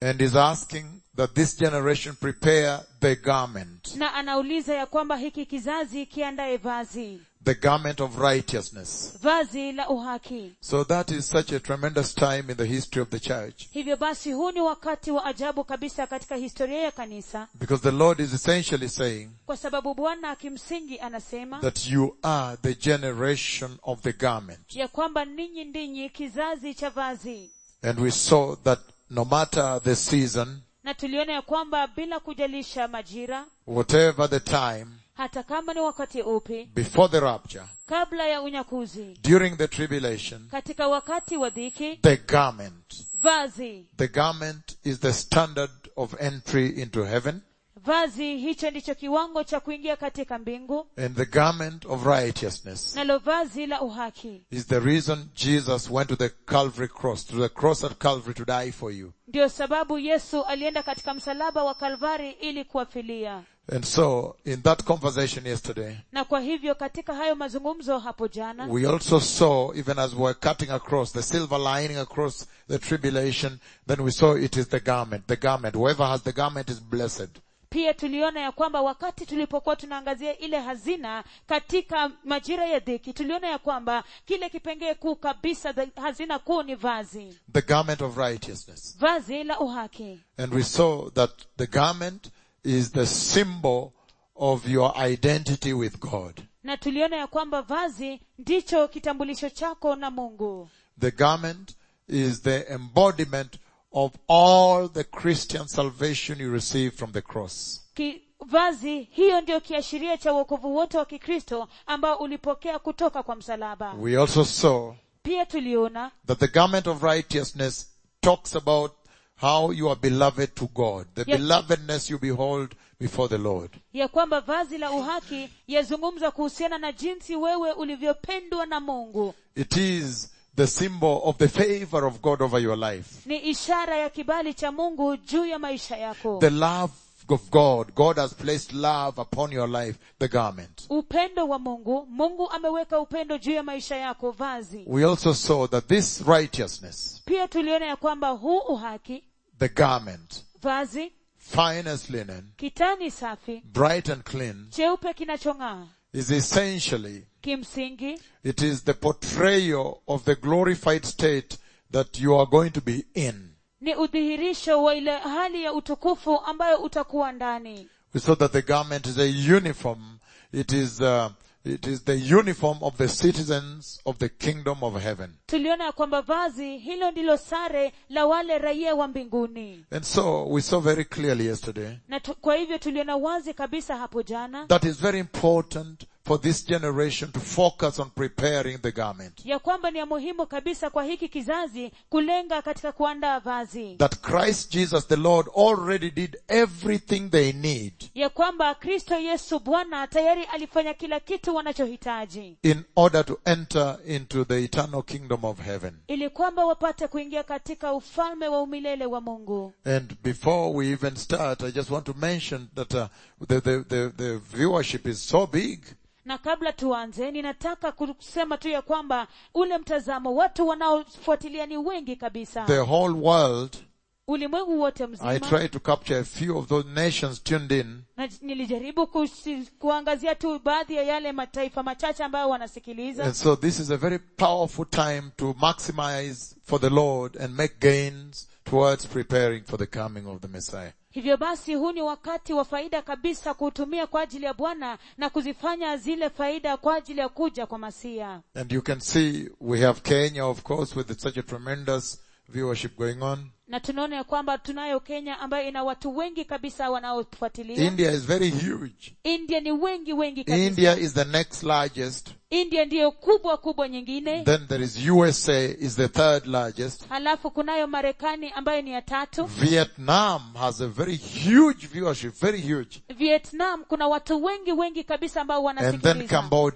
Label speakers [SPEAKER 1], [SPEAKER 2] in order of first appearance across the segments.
[SPEAKER 1] and is asking that this generation prepare the garment,
[SPEAKER 2] na anauliza ya kwamba hiki kizazi kiandaye vazi
[SPEAKER 1] the garment of righteousness.
[SPEAKER 2] vazi la uhaki
[SPEAKER 1] So that is such a tremendous time in the history of the church
[SPEAKER 2] hivyo basi huu ni wakati wa ajabu kabisa katika historia ya kanisa
[SPEAKER 1] because the Lord is essentially saying
[SPEAKER 2] kwa sababu bwana kimsingi anasema
[SPEAKER 1] that you are the generation of the garment.
[SPEAKER 2] ya kwamba ninyi ndinyi kizazi cha vazi
[SPEAKER 1] And we saw that no matter the season,
[SPEAKER 2] na tuliona ya kwamba bila kujalisha majira
[SPEAKER 1] whatever the time,
[SPEAKER 2] hata kama ni wakati upi
[SPEAKER 1] before the rapture,
[SPEAKER 2] kabla ya unyakuzi
[SPEAKER 1] during the tribulation,
[SPEAKER 2] katika wakati wa dhiki
[SPEAKER 1] the garment,
[SPEAKER 2] vazi
[SPEAKER 1] the garment is the standard of entry into heaven
[SPEAKER 2] vazi hicho ndicho kiwango cha kuingia katika mbingu
[SPEAKER 1] and the garment of righteousness
[SPEAKER 2] nalo vazi la uhaki
[SPEAKER 1] is the reason Jesus went to the Calvary cross, to the cross at Calvary to die for you.
[SPEAKER 2] ndiyo sababu yesu alienda katika msalaba wa kalvari ili kuwafilia
[SPEAKER 1] And so, in that conversation yesterday,
[SPEAKER 2] na kwa hivyo katika hayo mazungumzo hapo jana
[SPEAKER 1] we also saw, even as we were cutting across, the silver lining across the tribulation, then we saw it is the garment, the garment. Whoever has the garment is blessed.
[SPEAKER 2] pia tuliona ya kwamba wakati tulipokuwa tunaangazia ile hazina katika majira ya dhiki tuliona ya kwamba kile kipengee kuu kabisa the hazina kuu ni vazi
[SPEAKER 1] The garment of righteousness.
[SPEAKER 2] vazi la uhaki
[SPEAKER 1] And we saw that the garment is the symbol of your identity with God.
[SPEAKER 2] na tuliona ya kwamba vazi ndicho kitambulisho chako na mungu
[SPEAKER 1] The garment is the embodiment of all the Christian salvation you receive from the cross.
[SPEAKER 2] Ki, vazi hiyo ndio kiashiria cha uokovu wote wa kikristo ambao ulipokea kutoka kwa msalaba
[SPEAKER 1] We also saw
[SPEAKER 2] pia tuliona
[SPEAKER 1] that the garment of righteousness talks about how you are beloved to God, the
[SPEAKER 2] Yes.
[SPEAKER 1] belovedness you behold before the Lord.
[SPEAKER 2] ya kwamba vazi la uhaki yazungumza kuhusiana na jinsi wewe ulivyopendwa na mungu
[SPEAKER 1] It is the symbol of the favor of God over your life.
[SPEAKER 2] ni ishara ya kibali cha mungu juu ya maisha yako
[SPEAKER 1] The love of God. God has placed love upon your life, the garment.
[SPEAKER 2] upendo wa mungu mungu ameweka upendo juu ya maisha yako vazi
[SPEAKER 1] We also saw that this righteousness,
[SPEAKER 2] pia tuliona ya kwamba huu uhaki
[SPEAKER 1] the garment,
[SPEAKER 2] vazi
[SPEAKER 1] fine as linen,
[SPEAKER 2] kitani safi
[SPEAKER 1] bright and clean,
[SPEAKER 2] cheupe kinachong'aa
[SPEAKER 1] is essentially,
[SPEAKER 2] kimsingi
[SPEAKER 1] it is the portrayal of the glorified state that you are going to be in.
[SPEAKER 2] ni udhihirisho wa ile hali ya utukufu ambayo utakuwa ndani
[SPEAKER 1] We saw that the garment is a uniform. It is, uh, it is the uniform of the citizens of the kingdom of heaven.
[SPEAKER 2] tuliona ya kwamba vazi hilo ndilo sare la wale raia wa mbinguni
[SPEAKER 1] And so we saw very clearly yesterday
[SPEAKER 2] na tu, kwa hivyo tuliona wazi kabisa hapo jana
[SPEAKER 1] that is very important for this generation to focus on preparing the garment.
[SPEAKER 2] ya kwamba ni ya muhimu kabisa kwa hiki kizazi kulenga katika kuandaa vazi
[SPEAKER 1] That Christ Jesus the Lord already did everything they need
[SPEAKER 2] ya kwamba kristo yesu bwana tayari alifanya kila kitu wanachohitaji
[SPEAKER 1] in order to enter into the eternal kingdom of heaven.
[SPEAKER 2] ili kwamba wapate kuingia katika ufalme wa umilele wa mungu
[SPEAKER 1] And before we even start, I just want to mention that uh, the, the, the, the viewership is so big.
[SPEAKER 2] na kabla tuanze ninataka kusema tu ya kwamba ule mtazamo watu wanaofuatilia ni wengi kabisa
[SPEAKER 1] The whole world,
[SPEAKER 2] ulimwengu wote
[SPEAKER 1] I
[SPEAKER 2] mzima
[SPEAKER 1] try to capture a few of those nations tuned in.
[SPEAKER 2] na nilijaribu kusi, kuangazia tu baadhi ya yale mataifa machache ambayo wanasikiliza
[SPEAKER 1] And so this is a very powerful time to maximize for the Lord and make gains towards preparing for the coming of the Messiah.
[SPEAKER 2] hivyo basi huu ni wakati wa faida kabisa kuutumia kwa ajili ya bwana na kuzifanya zile faida kwa ajili ya kuja kwa masia
[SPEAKER 1] And you can see we have Kenya, of course, with such a tremendous viewership going on.
[SPEAKER 2] na tunaona ya kwamba tunayo kenya ambayo ina watu wengi kabisa wanaofuatilia
[SPEAKER 1] India is very huge.
[SPEAKER 2] india ni wengi wengi kabisa
[SPEAKER 1] India is the next largest.
[SPEAKER 2] india ndiyo kubwa kubwa nyingine
[SPEAKER 1] Then there is USA is the third largest.
[SPEAKER 2] halafu kunayo marekani ambayo ni ya tatu
[SPEAKER 1] Vietnam has a very huge viewership, very huge.
[SPEAKER 2] vietnam kuna watu wengi wengi kabisa ambao
[SPEAKER 1] And then
[SPEAKER 2] wanasikiliza
[SPEAKER 1] Cambodia.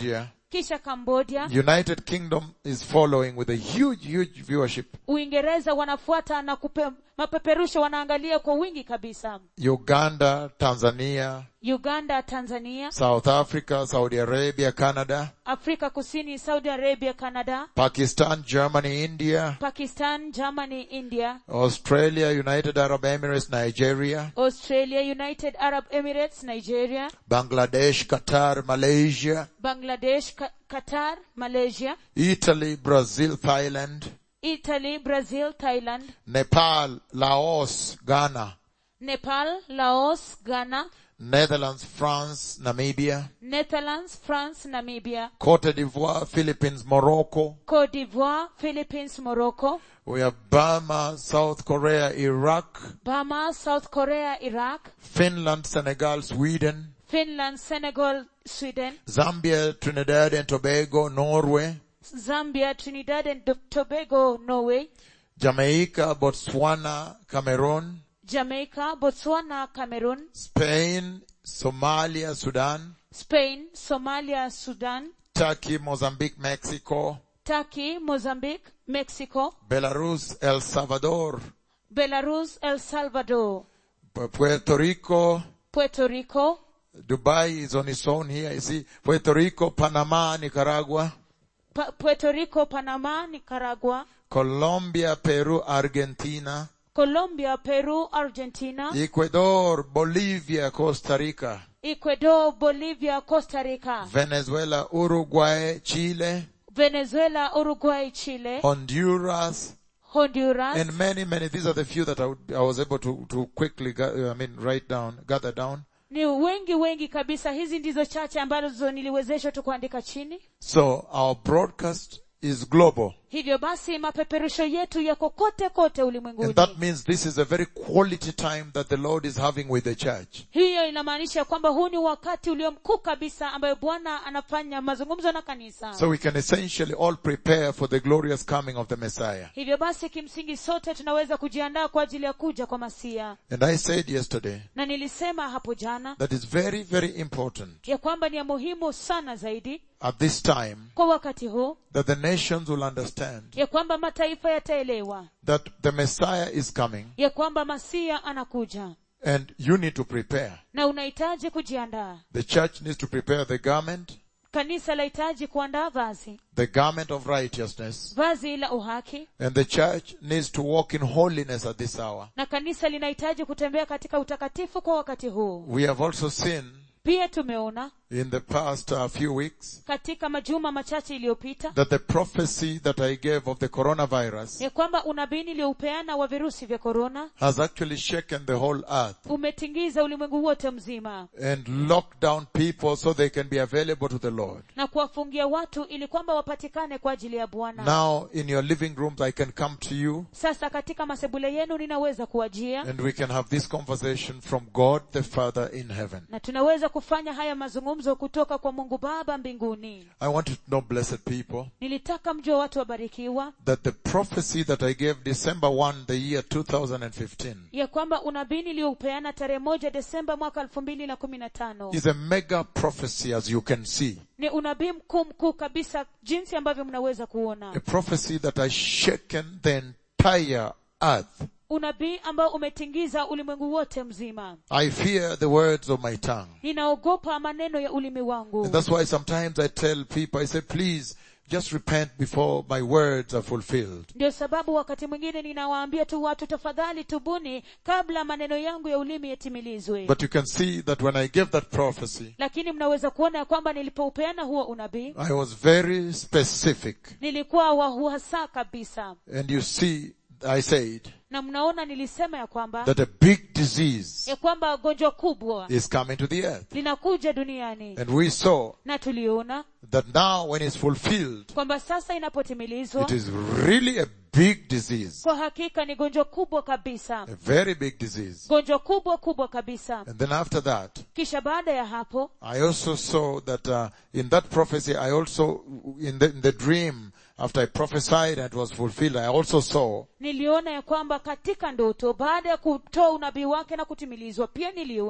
[SPEAKER 2] kisha cambodia
[SPEAKER 1] United Kingdom is following with a huge, huge viewership.
[SPEAKER 2] uingereza wanafuata na kupe, mapeperusho wanaangalia kwa wingi kabisa
[SPEAKER 1] Uganda, Tanzania,
[SPEAKER 2] uganda tanzania
[SPEAKER 1] South Africa, Saudi Arabia, Canada,
[SPEAKER 2] afrika kusini saudi arabia canada
[SPEAKER 1] Pakistan, Germany, India,
[SPEAKER 2] pakistan germany india
[SPEAKER 1] Australia, United Arab Emirates, Nigeria,
[SPEAKER 2] australia united arab emirates nigeria
[SPEAKER 1] Bangladesh, Qatar, Malaysia,
[SPEAKER 2] bangladesh Ka- qatar malaysia
[SPEAKER 1] Italy, Brazil, Thailand,
[SPEAKER 2] italy brazil thailand
[SPEAKER 1] Nepal, Laos, Ghana,
[SPEAKER 2] nepal laos ghana
[SPEAKER 1] Netherlands, France, Namibia,
[SPEAKER 2] netherlands france namibia
[SPEAKER 1] Cote d'Ivoire, Philippines, Morocco.
[SPEAKER 2] cote d'ivoire philippines morocco
[SPEAKER 1] We have Burma, South Korea, Iraq,
[SPEAKER 2] burma south korea iraq
[SPEAKER 1] Finland, Senegal, Sweden,
[SPEAKER 2] finland senegal sweden
[SPEAKER 1] Zambia, Trinidad and Tobago, Norway,
[SPEAKER 2] zambia trinidad and tobago norway
[SPEAKER 1] Jamaica, Botswana, Cameroon,
[SPEAKER 2] jamaica botswana cameroon
[SPEAKER 1] Spain, Somalia, Sudan,
[SPEAKER 2] spain somalia sudan
[SPEAKER 1] Turkey, Mozambique, Mexico,
[SPEAKER 2] turkey mozambique mexico
[SPEAKER 1] Belarus, El Salvador,
[SPEAKER 2] belarus el salvador
[SPEAKER 1] Pu- Puerto Rico,
[SPEAKER 2] puerto rico
[SPEAKER 1] Dubai is on its own here. You see, Puerto Rico, Panama, Nicaragua,
[SPEAKER 2] Pa- puerto rico panama nicaragua
[SPEAKER 1] Colombia, Peru, Argentina,
[SPEAKER 2] colombia peru argentina
[SPEAKER 1] Ecuador, Bolivia, Costa Rica,
[SPEAKER 2] ecuador bolivia costa rica
[SPEAKER 1] Venezuela, Uruguay, Chile,
[SPEAKER 2] venezuela uruguay chile
[SPEAKER 1] Honduras,
[SPEAKER 2] honduras
[SPEAKER 1] and many, many. These are the few that I, would, I was able to, to quickly, ga- I mean, write down, gather down.
[SPEAKER 2] ni wengi wengi kabisa hizi ndizo chache ambazo niliwezeshwa tu kuandika chini
[SPEAKER 1] So our broadcast is global.
[SPEAKER 2] hivyo basi mapeperusho yetu yako kote kote
[SPEAKER 1] And
[SPEAKER 2] ulimwenguni
[SPEAKER 1] that means this is a very quality time that the Lord is having with the church.
[SPEAKER 2] hiyo inamaanisha kwamba huu ni wakati ulio mkuu kabisa ambayo bwana anafanya mazungumzo na kanisa
[SPEAKER 1] So we can essentially all prepare for the glorious coming of the Messiah.
[SPEAKER 2] hivyo basi kimsingi sote tunaweza kujiandaa kwa ajili ya kuja kwa masia
[SPEAKER 1] And I said yesterday
[SPEAKER 2] na nilisema hapo jana
[SPEAKER 1] that it's very, very important
[SPEAKER 2] ya kwamba ni ya muhimu sana zaidi
[SPEAKER 1] at this time
[SPEAKER 2] kwa wakati huu
[SPEAKER 1] that the nations will understand
[SPEAKER 2] ya kwamba mataifa yataelewa
[SPEAKER 1] that the Messiah is coming
[SPEAKER 2] ya kwamba masia anakuja
[SPEAKER 1] and you need to prepare.
[SPEAKER 2] na unahitaji kujiandaa
[SPEAKER 1] The church needs to prepare the garment,
[SPEAKER 2] kanisa lahitaji kuandaa vazi
[SPEAKER 1] the garment of righteousness,
[SPEAKER 2] vazi la uhaki
[SPEAKER 1] and the church needs to walk in holiness at this hour.
[SPEAKER 2] na kanisa linahitaji kutembea katika utakatifu kwa wakati huu
[SPEAKER 1] We have also seen
[SPEAKER 2] pia tumeona
[SPEAKER 1] in the past uh, few weeks
[SPEAKER 2] katika majuma machache iliyopita
[SPEAKER 1] that the prophecy that I gave of the coronavirus
[SPEAKER 2] ya kwamba unabii nilioupeana wa virusi vya korona
[SPEAKER 1] has actually shaken the whole earth
[SPEAKER 2] umetingiza ulimwengu wote mzima
[SPEAKER 1] and locked down people so they can be available to the Lord.
[SPEAKER 2] na kuwafungia watu ili kwamba wapatikane kwa ajili ya bwana
[SPEAKER 1] Now in your living rooms I can come to you
[SPEAKER 2] sasa katika masebule yenu ninaweza kuwajia
[SPEAKER 1] and we can have this conversation from God the Father in heaven.
[SPEAKER 2] na tunaweza kufanya haya mazungumzo kutoka kwa mungu baba mbinguni
[SPEAKER 1] I want you to know blessed people
[SPEAKER 2] nilitaka mjue watu wabarikiwa
[SPEAKER 1] that the prophecy that I gave December 1 the year 2015
[SPEAKER 2] ya kwamba unabii niliyoupeana tarehe moja desemba mwaka elfu mbili na kumi na tano
[SPEAKER 1] is a mega prophecy as you can see.
[SPEAKER 2] ni unabii mkuu mkuu kabisa jinsi ambavyo mnaweza
[SPEAKER 1] A
[SPEAKER 2] kuona
[SPEAKER 1] prophecy that has shaken the entire earth.
[SPEAKER 2] unabii ambao umetingiza ulimwengu wote mzima
[SPEAKER 1] I fear the words of my tongue.
[SPEAKER 2] ninaogopa maneno ya ulimi wangu
[SPEAKER 1] And that's why sometimes I tell people, I say, please, just repent before my words are fulfilled.
[SPEAKER 2] ndio sababu wakati mwingine ninawaambia tu watu tafadhali tubuni kabla maneno yangu ya ulimi yatimilizwe
[SPEAKER 1] But you can see that when I gave that prophecy,
[SPEAKER 2] lakini mnaweza kuona ya kwamba nilipoupeana huo unabii
[SPEAKER 1] I was very specific.
[SPEAKER 2] nilikuwa wa uhasa kabisa
[SPEAKER 1] And you see, I said
[SPEAKER 2] na mnaona nilisema ya kwamba
[SPEAKER 1] that a big disease
[SPEAKER 2] ya kwamba gonjwa kubwa
[SPEAKER 1] is coming to the earth.
[SPEAKER 2] linakuja duniani
[SPEAKER 1] And we saw
[SPEAKER 2] na tuliona
[SPEAKER 1] that now when it's fulfilled,
[SPEAKER 2] kwamba sasa inapotimilizwa
[SPEAKER 1] it is really a big disease.
[SPEAKER 2] kwa hakika ni gonjwa kubwa kabisa
[SPEAKER 1] A very big disease.
[SPEAKER 2] gonjwa kubwa kubwa kabisa
[SPEAKER 1] And then after that,
[SPEAKER 2] kisha baada ya hapo
[SPEAKER 1] I also saw that uh, in that prophecy, I also, in the, in the dream, after I prophesied and it was fulfilled, I also saw
[SPEAKER 2] niliona ya kwamba katika ndoto baada ya kutoa unabii wake na kutimilizwa pia niliona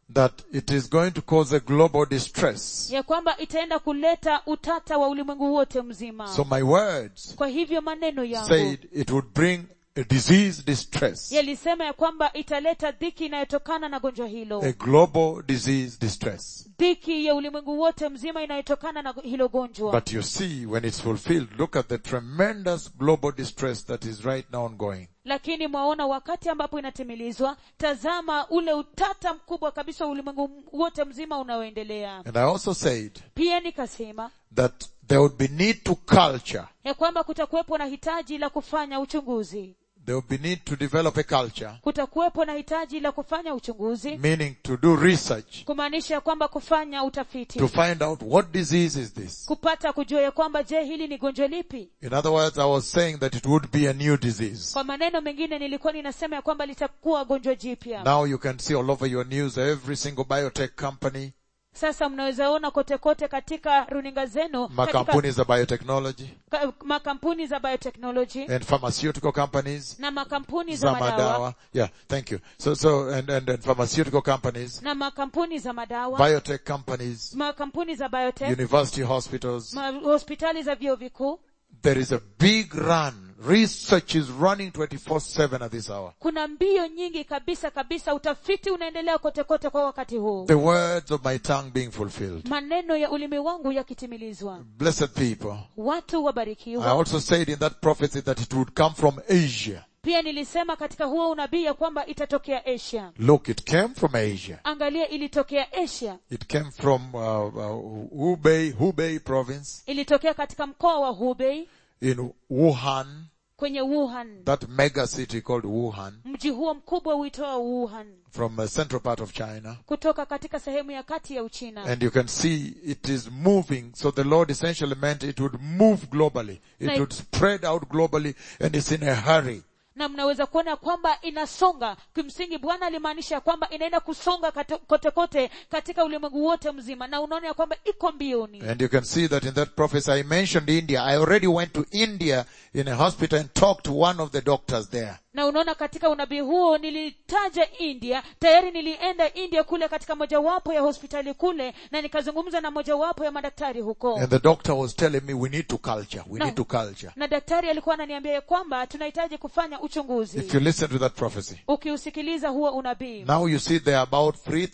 [SPEAKER 1] that it is going to cause a global distress.
[SPEAKER 2] ya kwamba itaenda kuleta utata wa ulimwengu wote mzima
[SPEAKER 1] So my words
[SPEAKER 2] kwa hivyo maneno yangu
[SPEAKER 1] said it would bring a disease distress,
[SPEAKER 2] yalisema ya kwamba italeta dhiki inayotokana na gonjwa hilo
[SPEAKER 1] a global disease distress.
[SPEAKER 2] dhiki ya ulimwengu wote mzima inayotokana na hilo gonjwa
[SPEAKER 1] But you see, when it's fulfilled, look at the tremendous global distress that is right now ongoing.
[SPEAKER 2] lakini mwaona wakati ambapo inatimilizwa tazama ule utata mkubwa kabisa wa ulimwengu wote mzima unaoendelea
[SPEAKER 1] And I also said
[SPEAKER 2] pia nikasema
[SPEAKER 1] that there would be need to culture.
[SPEAKER 2] ya kwamba kutakuwepo na hitaji la kufanya uchunguzi
[SPEAKER 1] There would be need to develop a culture,
[SPEAKER 2] kutakuwepo na hitaji la kufanya uchunguzi
[SPEAKER 1] meaning to do research
[SPEAKER 2] kumaanisha ya kwamba kufanya utafiti
[SPEAKER 1] to find out what disease is this.
[SPEAKER 2] kupata kujua ya kwamba je hili ni gonjwa lipi
[SPEAKER 1] In other words, I was saying that it would be a new disease.
[SPEAKER 2] kwa maneno mengine nilikuwa ninasema ya kwamba litakuwa gonjwa jipya
[SPEAKER 1] Now you can see all over your news every single biotech company,
[SPEAKER 2] sasa mnaweza ona kote kote katika runinga zenu katika
[SPEAKER 1] makampuni za biotechnology
[SPEAKER 2] ka, makampuni za biotechnology
[SPEAKER 1] and pharmaceutical companies
[SPEAKER 2] na makampuni za
[SPEAKER 1] za
[SPEAKER 2] madawa
[SPEAKER 1] madawa. Yeah, thank you. So, so, and, and, and pharmaceutical companies,
[SPEAKER 2] na makampuni za madawa
[SPEAKER 1] biotech companies,
[SPEAKER 2] makampuni za biotech
[SPEAKER 1] university hospitals.
[SPEAKER 2] ma, hospitali za vyuo vikuu
[SPEAKER 1] There is a big run. Research is running 24-7 at this hour.
[SPEAKER 2] kuna mbio nyingi kabisa kabisa utafiti unaendelea kote kote kwa wakati huu
[SPEAKER 1] The words of my tongue being fulfilled.
[SPEAKER 2] maneno ya ulimi wangu yakitimilizwa
[SPEAKER 1] Blessed people.
[SPEAKER 2] watu
[SPEAKER 1] I
[SPEAKER 2] wabarikiwa
[SPEAKER 1] also said in that prophecy that it would come from Asia.
[SPEAKER 2] pia nilisema katika huo unabii ya kwamba itatokea asia
[SPEAKER 1] Look, it came from Asia.
[SPEAKER 2] angalia ilitokea asia
[SPEAKER 1] It came from uh, uh, Hubei, Hubei province
[SPEAKER 2] ilitokea katika mkoa wa hubei
[SPEAKER 1] in Wuhan,
[SPEAKER 2] kwenye wuhan
[SPEAKER 1] that mega city called Wuhan,
[SPEAKER 2] mji huo mkubwa uitwao wuhan
[SPEAKER 1] from the central part of China.
[SPEAKER 2] kutoka katika sehemu ya kati ya uchina
[SPEAKER 1] And you can see it is moving. So the Lord essentially meant it would move globally. It
[SPEAKER 2] Right.
[SPEAKER 1] would spread out globally and it's in a hurry.
[SPEAKER 2] na mnaweza kuona kwamba inasonga kimsingi bwana alimaanisha ya kwamba inaenda kusonga kate- kote kote katika ulimwengu wote mzima na unaona ya kwamba iko mbioni
[SPEAKER 1] And you can see that in that prophecy I mentioned India. I already went to India in a hospital and talked to one of the doctors there.
[SPEAKER 2] na unaona katika unabii huo nilitaja india tayari nilienda india kule katika mojawapo ya hospitali kule na nikazungumza na mojawapo ya madaktari huko
[SPEAKER 1] And the doctor was telling me we need to culture. We
[SPEAKER 2] No.
[SPEAKER 1] need to culture.
[SPEAKER 2] na daktari alikuwa ananiambia ya kwamba tunahitaji kufanya uchunguzi
[SPEAKER 1] If you listen to that prophecy.
[SPEAKER 2] ukiusikiliza huo unabii
[SPEAKER 1] Now you see there are about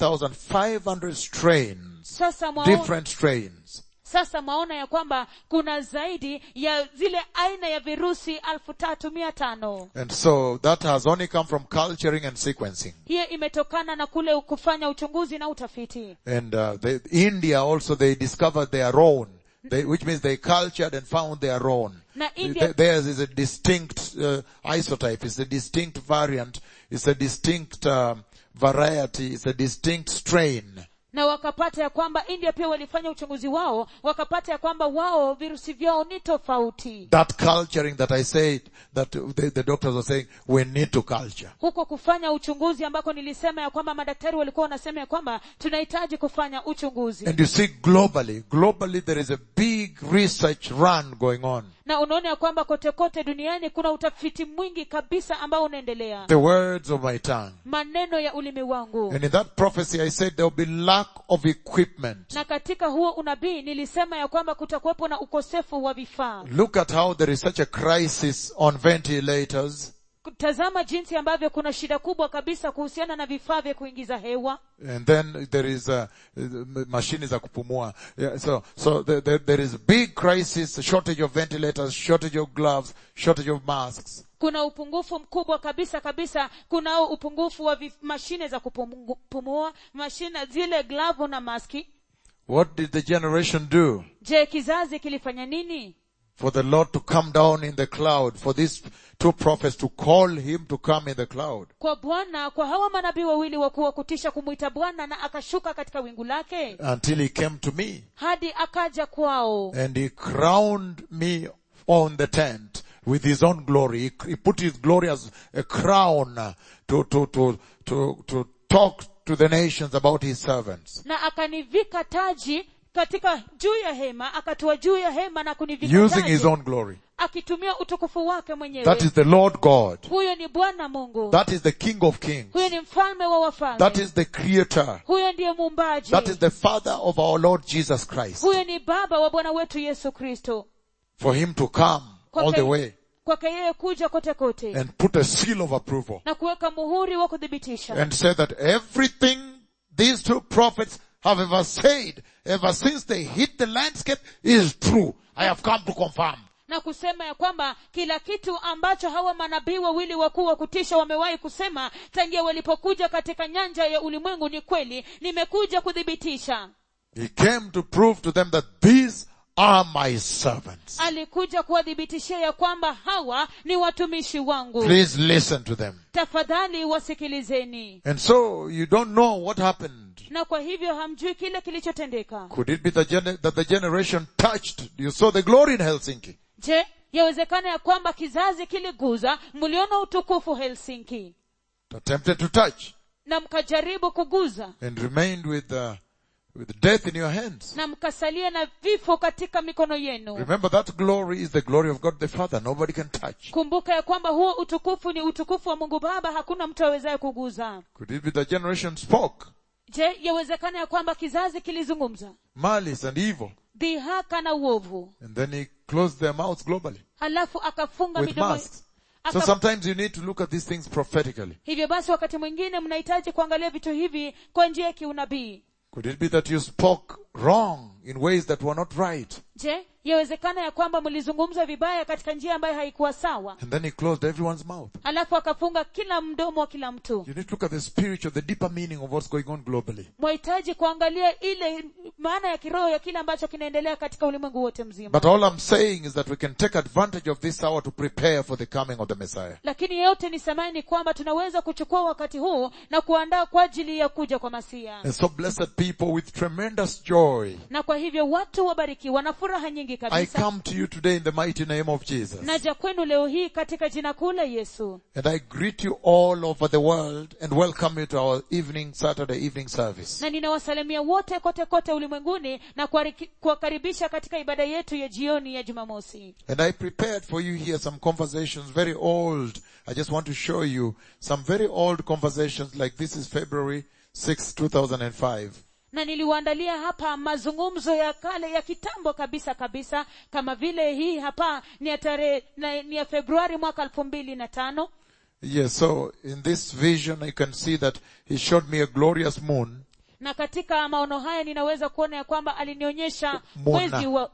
[SPEAKER 1] 3,500 strains,
[SPEAKER 2] sasa mwaona,
[SPEAKER 1] different strains.
[SPEAKER 2] sasa mwaona ya kwamba kuna zaidi ya zile aina ya virusi alfu tatu mia tano
[SPEAKER 1] And so that has only come from culturing and sequencing.
[SPEAKER 2] hiyo imetokana na kule kufanya uchunguzi na utafiti
[SPEAKER 1] And uh, they, India also they discovered their own, they, which means they cultured and found their own.
[SPEAKER 2] Na India-
[SPEAKER 1] Th- Theirs is a distinct uh, isotype. It's a distinct variant. It's a distinct um, variety. It's a distinct strain.
[SPEAKER 2] na wakapata ya kwamba india pia walifanya uchunguzi wao wakapata ya kwamba wao virusi vyao ni tofauti
[SPEAKER 1] That culturing that I said, that the, the doctors were saying, we need to culture.
[SPEAKER 2] huko kufanya uchunguzi ambako nilisema ya kwamba madaktari walikuwa wanasema ya kwamba tunahitaji kufanya uchunguzi
[SPEAKER 1] And you see globally, globally there is a big research run going on.
[SPEAKER 2] na unaona ya kwamba kote kote duniani kuna utafiti mwingi kabisa ambao unaendelea
[SPEAKER 1] The words of my tongue.
[SPEAKER 2] maneno ya ulimi wangu
[SPEAKER 1] And in that prophecy I said there will be lack of equipment.
[SPEAKER 2] na katika huo unabii nilisema ya kwamba kutakuwepo na ukosefu wa vifaa
[SPEAKER 1] Look at how there is such a crisis on ventilators
[SPEAKER 2] tazama jinsi ambavyo kuna shida kubwa kabisa kuhusiana na vifaa vya kuingiza hewa
[SPEAKER 1] and then there is a machine za kupumua. Yeah, so, so there, there, there is big crisis, shortage of ventilators, shortage of gloves, shortage of masks.
[SPEAKER 2] kuna upungufu mkubwa kabisa kabisa kunao upungufu wa vif- mashine za kupumu- kupumua mashine zile glavu na maski
[SPEAKER 1] What did the generation do?
[SPEAKER 2] je kizazi kilifanya nini
[SPEAKER 1] For the Lord to come down in the cloud, for these two prophets to call him to come in the cloud.
[SPEAKER 2] kwa bwana kwa hawa manabii wawili wakuwa kutisha kumwita bwana na akashuka katika wingu lake
[SPEAKER 1] Until he came to me.
[SPEAKER 2] hadi akaja kwao
[SPEAKER 1] and he crowned me on the tent with his own glory. He, he put his glory as a crown uh, to, to, to, to, to talk to the nations about his servants.
[SPEAKER 2] na akanivika taji katika juu ya hema akatua juu ya hema na kunivika
[SPEAKER 1] Using his
[SPEAKER 2] taji
[SPEAKER 1] own glory.
[SPEAKER 2] akitumia utukufu wake
[SPEAKER 1] That
[SPEAKER 2] mwenyewe
[SPEAKER 1] is the Lord God.
[SPEAKER 2] huyo ni bwana mungu
[SPEAKER 1] That is the King of Kings.
[SPEAKER 2] huyo ni mfalme wa
[SPEAKER 1] That
[SPEAKER 2] wafalme
[SPEAKER 1] is the Creator.
[SPEAKER 2] huyo ndiye muumbaji
[SPEAKER 1] That is the Father of our Lord Jesus Christ.
[SPEAKER 2] huyo ni baba wa bwana wetu yesu kristo
[SPEAKER 1] For Him to come all the way
[SPEAKER 2] kwake yeye kuja kote kote
[SPEAKER 1] and put a seal of approval
[SPEAKER 2] na kuweka muhuri wa kuthibitisha
[SPEAKER 1] and say that everything these two prophets have ever said ever since they hit the landscape is true. I have come to confirm.
[SPEAKER 2] na kusema ya kwamba kila kitu ambacho hawa manabii wawili wakuu wa kutisha wamewahi kusema tangia walipokuja katika nyanja ya ulimwengu ni kweli nimekuja kuthibitisha
[SPEAKER 1] He came to prove to them that these are my servants.
[SPEAKER 2] alikuja kuwathibitishia ya kwamba hawa ni watumishi wangu
[SPEAKER 1] Please listen to them.
[SPEAKER 2] tafadhali wasikilizeni
[SPEAKER 1] And so you don't know what happened.
[SPEAKER 2] na kwa hivyo hamjui kile kilichotendeka
[SPEAKER 1] Could it be the gener- that the generation touched? You saw the glory in Helsinki.
[SPEAKER 2] je yawezekana ya kwamba kizazi kiliguza mliona utukufu helsinki
[SPEAKER 1] Attempted to touch
[SPEAKER 2] na mkajaribu kuguza
[SPEAKER 1] and remained with, uh, with death in your hands.
[SPEAKER 2] na mkasalia na vifo katika mikono yenu
[SPEAKER 1] Remember that glory is the glory of God the Father. Nobody can touch.
[SPEAKER 2] kumbuka ya kwamba huo utukufu ni utukufu wa mungu baba hakuna mtu awezaye kuguza
[SPEAKER 1] Could it be the generation spoke
[SPEAKER 2] je yawezekana ya kwamba kizazi kilizungumza
[SPEAKER 1] malice and evil
[SPEAKER 2] dhihaka na uovu
[SPEAKER 1] and then he closed their mouths globally
[SPEAKER 2] halafu akafunga
[SPEAKER 1] with
[SPEAKER 2] midomo
[SPEAKER 1] masks? So
[SPEAKER 2] aka-
[SPEAKER 1] sometimes you need to look at these things prophetically.
[SPEAKER 2] hivyo basi wakati mwingine mnahitaji kuangalia vitu hivi kwa njia ya kiunabii
[SPEAKER 1] Could it be that you spoke wrong in ways that were not right?
[SPEAKER 2] je yawezekana ya kwamba mlizungumza vibaya katika njia ambayo haikuwa sawa
[SPEAKER 1] And then he closed everyone's mouth.
[SPEAKER 2] halafu akafunga kila mdomo wa kila mtu
[SPEAKER 1] You need to look at the spiritual, the deeper meaning of what's going on globally.
[SPEAKER 2] mwahitaji kuangalia ile maana ya kiroho ya kile ambacho kinaendelea katika ulimwengu wote mzima
[SPEAKER 1] But all I'm saying is that we can take advantage of this hour to prepare for the coming of the Messiah.
[SPEAKER 2] lakini yeyote nisemaye ni kwamba tunaweza kuchukua wakati huu na kuandaa kwa ajili ya kuja kwa masia
[SPEAKER 1] And so blessed people with tremendous joy,
[SPEAKER 2] na kwa hivyo watu wabarikiwa na furaha nyingi
[SPEAKER 1] I
[SPEAKER 2] kabisa
[SPEAKER 1] come to you today in the mighty name of Jesus.
[SPEAKER 2] naja kwenu leo hii katika jina kuu la yesu
[SPEAKER 1] And I greet you all over the world and welcome you to our evening, Saturday evening service.
[SPEAKER 2] na ninawasalimia wote kote kote ulimwenguni na kuwariki- kuwakaribisha katika ibada yetu ya jioni ya jumamosi
[SPEAKER 1] And I prepared for you here some conversations, very old. I just want to show you some very old conversations like this is February 6, 2005.
[SPEAKER 2] na niliwaandalia hapa mazungumzo ya kale ya kitambo kabisa kabisa kama vile hii hapa ni ya tarehe na- ni ya februari mwaka elfu mbili na tano
[SPEAKER 1] Yes, so in this vision you can see that he showed me a glorious moon
[SPEAKER 2] na katika maono haya ninaweza kuona ya kwamba alinionyesha
[SPEAKER 1] Mona.
[SPEAKER 2] mwezi wa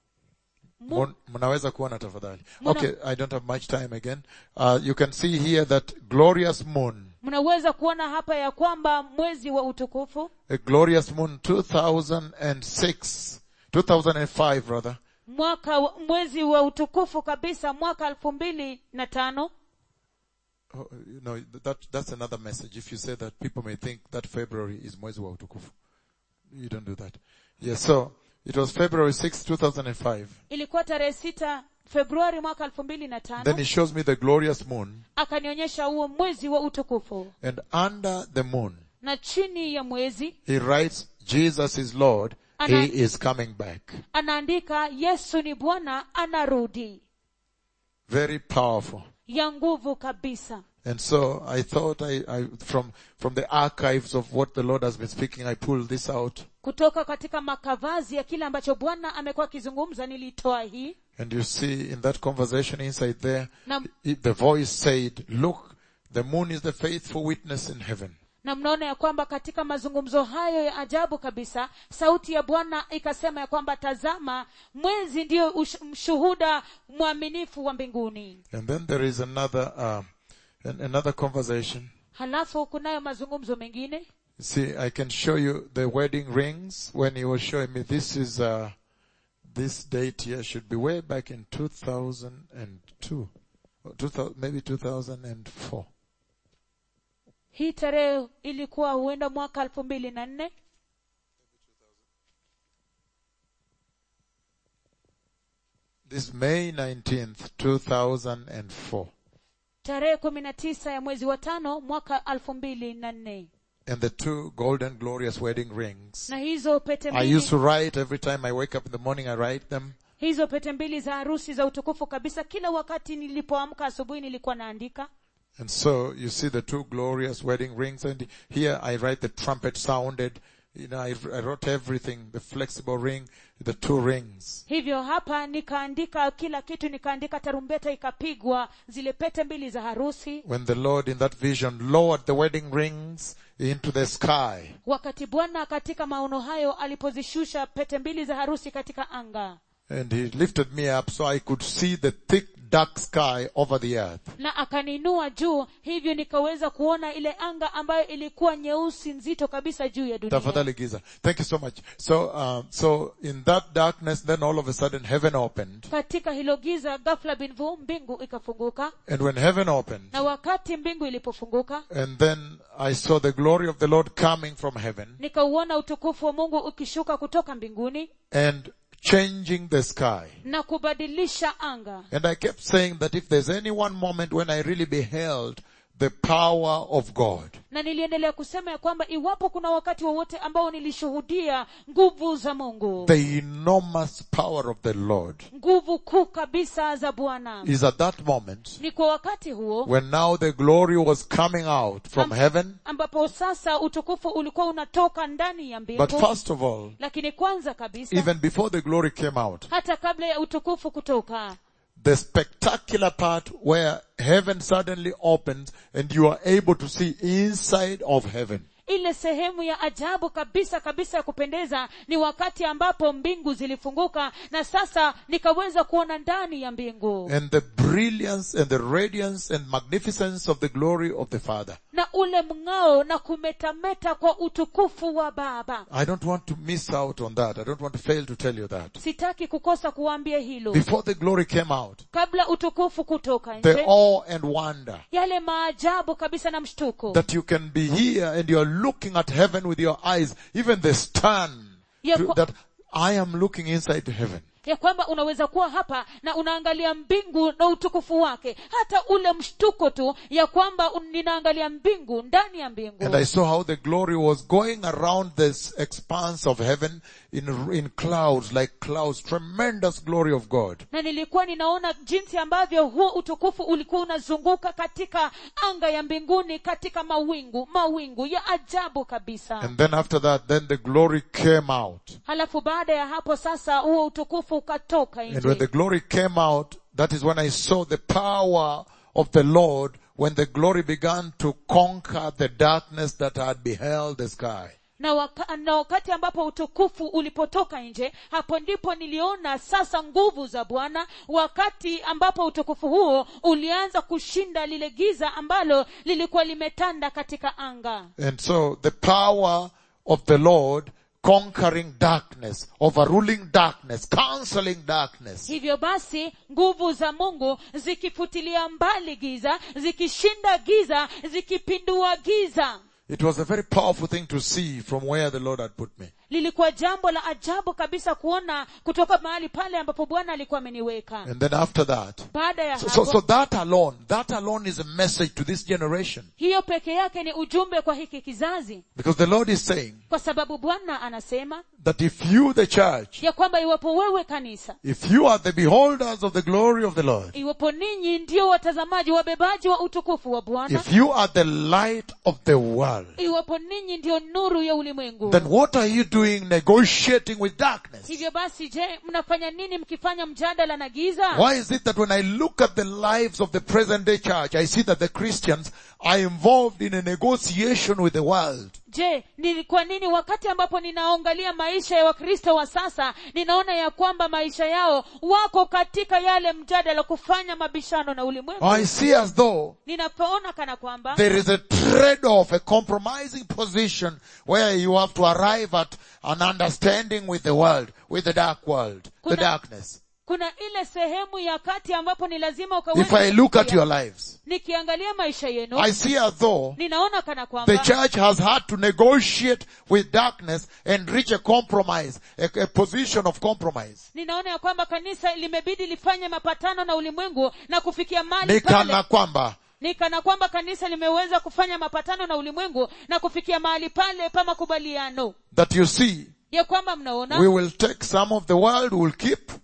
[SPEAKER 2] Mu-
[SPEAKER 1] Mun- mnaweza kuona tafadhali
[SPEAKER 2] Muna-
[SPEAKER 1] okay i don't have much time again uh, you can see here that glorious moon
[SPEAKER 2] mnaweza kuona hapa ya kwamba mwezi wa utukufu
[SPEAKER 1] a glorious moon 2006 2005 rather
[SPEAKER 2] mwaka wa- mwezi wa utukufu kabisa mwaka elfu mbili na tano
[SPEAKER 1] oh, you know that that's another message if you say that people may think that february is mwezi wa utukufu you don't do that yes so it was february 6 2005
[SPEAKER 2] ilikuwa tarehe sita februari mwaka elfu mbili na
[SPEAKER 1] then
[SPEAKER 2] tano
[SPEAKER 1] he shows me the glorious moon
[SPEAKER 2] akanionyesha huo mwezi wa utukufu
[SPEAKER 1] and under the moon
[SPEAKER 2] na chini ya mwezi
[SPEAKER 1] he writes jesus is lord
[SPEAKER 2] Ana-
[SPEAKER 1] he is coming back
[SPEAKER 2] anaandika yesu ni bwana anarudi
[SPEAKER 1] very powerful
[SPEAKER 2] ya nguvu kabisa
[SPEAKER 1] And so I thought I, I, from, from the archives of what the Lord has been speaking, I pulled this out.
[SPEAKER 2] kutoka katika makavazi ya kile ambacho bwana amekuwa akizungumza nilitoa hii
[SPEAKER 1] And you see in that conversation inside there,
[SPEAKER 2] na,
[SPEAKER 1] it- the voice said, look, the moon is the faithful witness in heaven.
[SPEAKER 2] na mnaona ya kwamba katika mazungumzo hayo ya ajabu kabisa sauti ya bwana ikasema ya kwamba tazama mwezi ndiyo ush- mshuhuda mwaminifu wa mbinguni
[SPEAKER 1] And then there is another, um, an, another conversation.
[SPEAKER 2] halafu kunayo mazungumzo mengine
[SPEAKER 1] See, I can show you the wedding rings when he was showing me this is, uh, this date here should be way back in 2002. Or 2000, maybe 2004.
[SPEAKER 2] hii tarehe ilikuwa huenda mwaka elfu mbili na nne
[SPEAKER 1] This May 19th, 2004.
[SPEAKER 2] tarehe kumi na tisa ya mwezi wa tano mwaka elfu mbili na nne
[SPEAKER 1] And the two golden glorious wedding rings.
[SPEAKER 2] na hizo pete
[SPEAKER 1] I
[SPEAKER 2] mbili
[SPEAKER 1] used to write every time I wake up in the morning, I write them.
[SPEAKER 2] hizo pete mbili za harusi za utukufu kabisa kila wakati nilipoamka asubuhi nilikuwa naandika
[SPEAKER 1] And so you see the two glorious wedding rings and here I write the trumpet sounded. You know, I, I wrote everything, the flexible ring, the two rings.
[SPEAKER 2] hivyo hapa nikaandika kila kitu nikaandika tarumbeta ikapigwa zile pete mbili za harusi
[SPEAKER 1] When the Lord in that vision lowered the wedding rings into the sky.
[SPEAKER 2] wakati bwana katika maono hayo alipozishusha pete mbili za harusi katika anga
[SPEAKER 1] And he lifted me up so I could see the thick dark sky over the earth.
[SPEAKER 2] na akaniinua juu hivyo nikaweza kuona ile anga ambayo ilikuwa nyeusi nzito kabisa juu ya dunia
[SPEAKER 1] Tafadhali Giza. Thank you so much. So, um, so in that darkness, then all of a sudden heaven opened.
[SPEAKER 2] katika hilo giza ghafla binvu mbingu ikafunguka
[SPEAKER 1] And when heaven opened,
[SPEAKER 2] na wakati mbingu ilipofunguka
[SPEAKER 1] and then I saw the glory of the Lord coming from heaven
[SPEAKER 2] nikauona utukufu wa mungu ukishuka kutoka mbinguni
[SPEAKER 1] and changing the sky.
[SPEAKER 2] na kubadilisha anga
[SPEAKER 1] And I kept saying that if there's any one moment when I really beheld the power of God,
[SPEAKER 2] na niliendelea kusema ya kwamba iwapo kuna wakati wowote ambao nilishuhudia nguvu za mungu
[SPEAKER 1] the enormous power of the Lord
[SPEAKER 2] nguvu kuu kabisa za bwana
[SPEAKER 1] is at that moment
[SPEAKER 2] ni kwa wakati huo
[SPEAKER 1] when now the glory was coming out from
[SPEAKER 2] Am-
[SPEAKER 1] heaven.
[SPEAKER 2] ambapo sasa utukufu ulikuwa unatoka ndani ya mbingu
[SPEAKER 1] But first of all,
[SPEAKER 2] lakini kwanza kabisa
[SPEAKER 1] even before the glory came out,
[SPEAKER 2] hata kabla ya utukufu kutoka
[SPEAKER 1] the spectacular part where heaven suddenly opens and you are able to see inside of heaven.
[SPEAKER 2] ile sehemu ya ajabu kabisa kabisa ya kupendeza ni wakati ambapo mbingu zilifunguka na sasa nikaweza kuona ndani ya mbingu
[SPEAKER 1] And the brilliance and the radiance and magnificence of the glory of the Father.
[SPEAKER 2] na ule mng'ao na kumetameta kwa utukufu wa baba
[SPEAKER 1] I don't want to miss out on that. I don't want to fail to tell you that.
[SPEAKER 2] sitaki kukosa kuwaambia hilo
[SPEAKER 1] Before the glory came out,
[SPEAKER 2] kabla utukufu kutoka
[SPEAKER 1] the
[SPEAKER 2] nje
[SPEAKER 1] awe and wonder
[SPEAKER 2] yale maajabu kabisa na mshtuko
[SPEAKER 1] that you can be here and you are looking at heaven with your eyes, even the stun
[SPEAKER 2] Ya
[SPEAKER 1] to-
[SPEAKER 2] kwa-
[SPEAKER 1] that I am looking inside heaven.
[SPEAKER 2] ya kwamba unaweza kuwa hapa na unaangalia mbingu na utukufu wake hata ule mshtuko tu ya kwamba un- ninaangalia mbingu ndani ya mbingu
[SPEAKER 1] And I saw how the glory was going around this expanse of heaven in, in clouds, like clouds, tremendous glory of God.
[SPEAKER 2] na nilikuwa ninaona jinsi ambavyo huo utukufu ulikuwa unazunguka katika anga ya mbinguni katika mawingu mawingu ya ajabu kabisa
[SPEAKER 1] And then after that, then the glory came out.
[SPEAKER 2] halafu baada ya hapo sasa huo utukufu ukatoka
[SPEAKER 1] And when the
[SPEAKER 2] nje
[SPEAKER 1] glory came out, that is when I saw the power of the Lord when the glory began to conquer the darkness that had beheld the sky.
[SPEAKER 2] na, waka, na wakati ambapo utukufu ulipotoka nje hapo ndipo niliona sasa nguvu za bwana wakati ambapo utukufu huo ulianza kushinda lile giza ambalo lilikuwa limetanda katika anga
[SPEAKER 1] And so the power of the Lord conquering darkness, overruling darkness, cancelling darkness.
[SPEAKER 2] hivyo basi nguvu za mungu zikifutilia mbali giza zikishinda giza zikipindua giza
[SPEAKER 1] It was a very powerful thing to see from where the Lord had put me.
[SPEAKER 2] lilikuwa jambo la ajabu kabisa kuona kutoka mahali pale ambapo bwana alikuwa ameniweka
[SPEAKER 1] And then after that,
[SPEAKER 2] baada ya
[SPEAKER 1] so, so,
[SPEAKER 2] hapo
[SPEAKER 1] so that alone, that alone is a message to this generation.
[SPEAKER 2] hiyo peke yake ni ujumbe kwa hiki kizazi
[SPEAKER 1] Because the Lord is saying
[SPEAKER 2] kwa sababu bwana anasema
[SPEAKER 1] that if you, the church,
[SPEAKER 2] ya kwamba iwapo wewe kanisa
[SPEAKER 1] if you are the beholders of the glory of the Lord,
[SPEAKER 2] iwapo ninyi ndio watazamaji wabebaji wa utukufu wa bwana
[SPEAKER 1] if you are the light of the world,
[SPEAKER 2] iwapo ninyi ndio nuru ya ulimwengu
[SPEAKER 1] then what are you doing negotiating with darkness?
[SPEAKER 2] hivyo basi je mnafanya nini mkifanya mjadala na giza
[SPEAKER 1] Why is it that when I look at the lives of the present day church, I see that the Christians are involved in a negotiation with the world?
[SPEAKER 2] je ni kwa nini wakati ambapo ninaangalia maisha ya wakristo wa sasa ninaona ya kwamba maisha yao wako katika yale mjadala kufanya mabishano na ulimwengu
[SPEAKER 1] I see as though
[SPEAKER 2] ninapoona kana kwamba
[SPEAKER 1] there is a trade-off, a compromising position where you have to arrive at an understanding with the world, with the dark world, the
[SPEAKER 2] Kuna-
[SPEAKER 1] darkness.
[SPEAKER 2] kuna ile sehemu ya kati ambapo ni lazima
[SPEAKER 1] If I
[SPEAKER 2] ukaweze
[SPEAKER 1] look at
[SPEAKER 2] kufikia.
[SPEAKER 1] your lives,
[SPEAKER 2] nikiangalia maisha yenu
[SPEAKER 1] I see as though
[SPEAKER 2] ninaona kana
[SPEAKER 1] the
[SPEAKER 2] kwamba
[SPEAKER 1] church has had to negotiate with darkness and reach a compromise, a, a position of compromise.
[SPEAKER 2] ninaona ya kwamba kanisa limebidi lifanye mapatano na ulimwengu na kufikia mali
[SPEAKER 1] Ni
[SPEAKER 2] pale
[SPEAKER 1] kana kwamba
[SPEAKER 2] ni kana kwamba kanisa limeweza kufanya mapatano na ulimwengu na kufikia mahali pale pa makubaliano
[SPEAKER 1] that you see,
[SPEAKER 2] ya kwamba mnaona
[SPEAKER 1] we will take some of the world, we'll keep,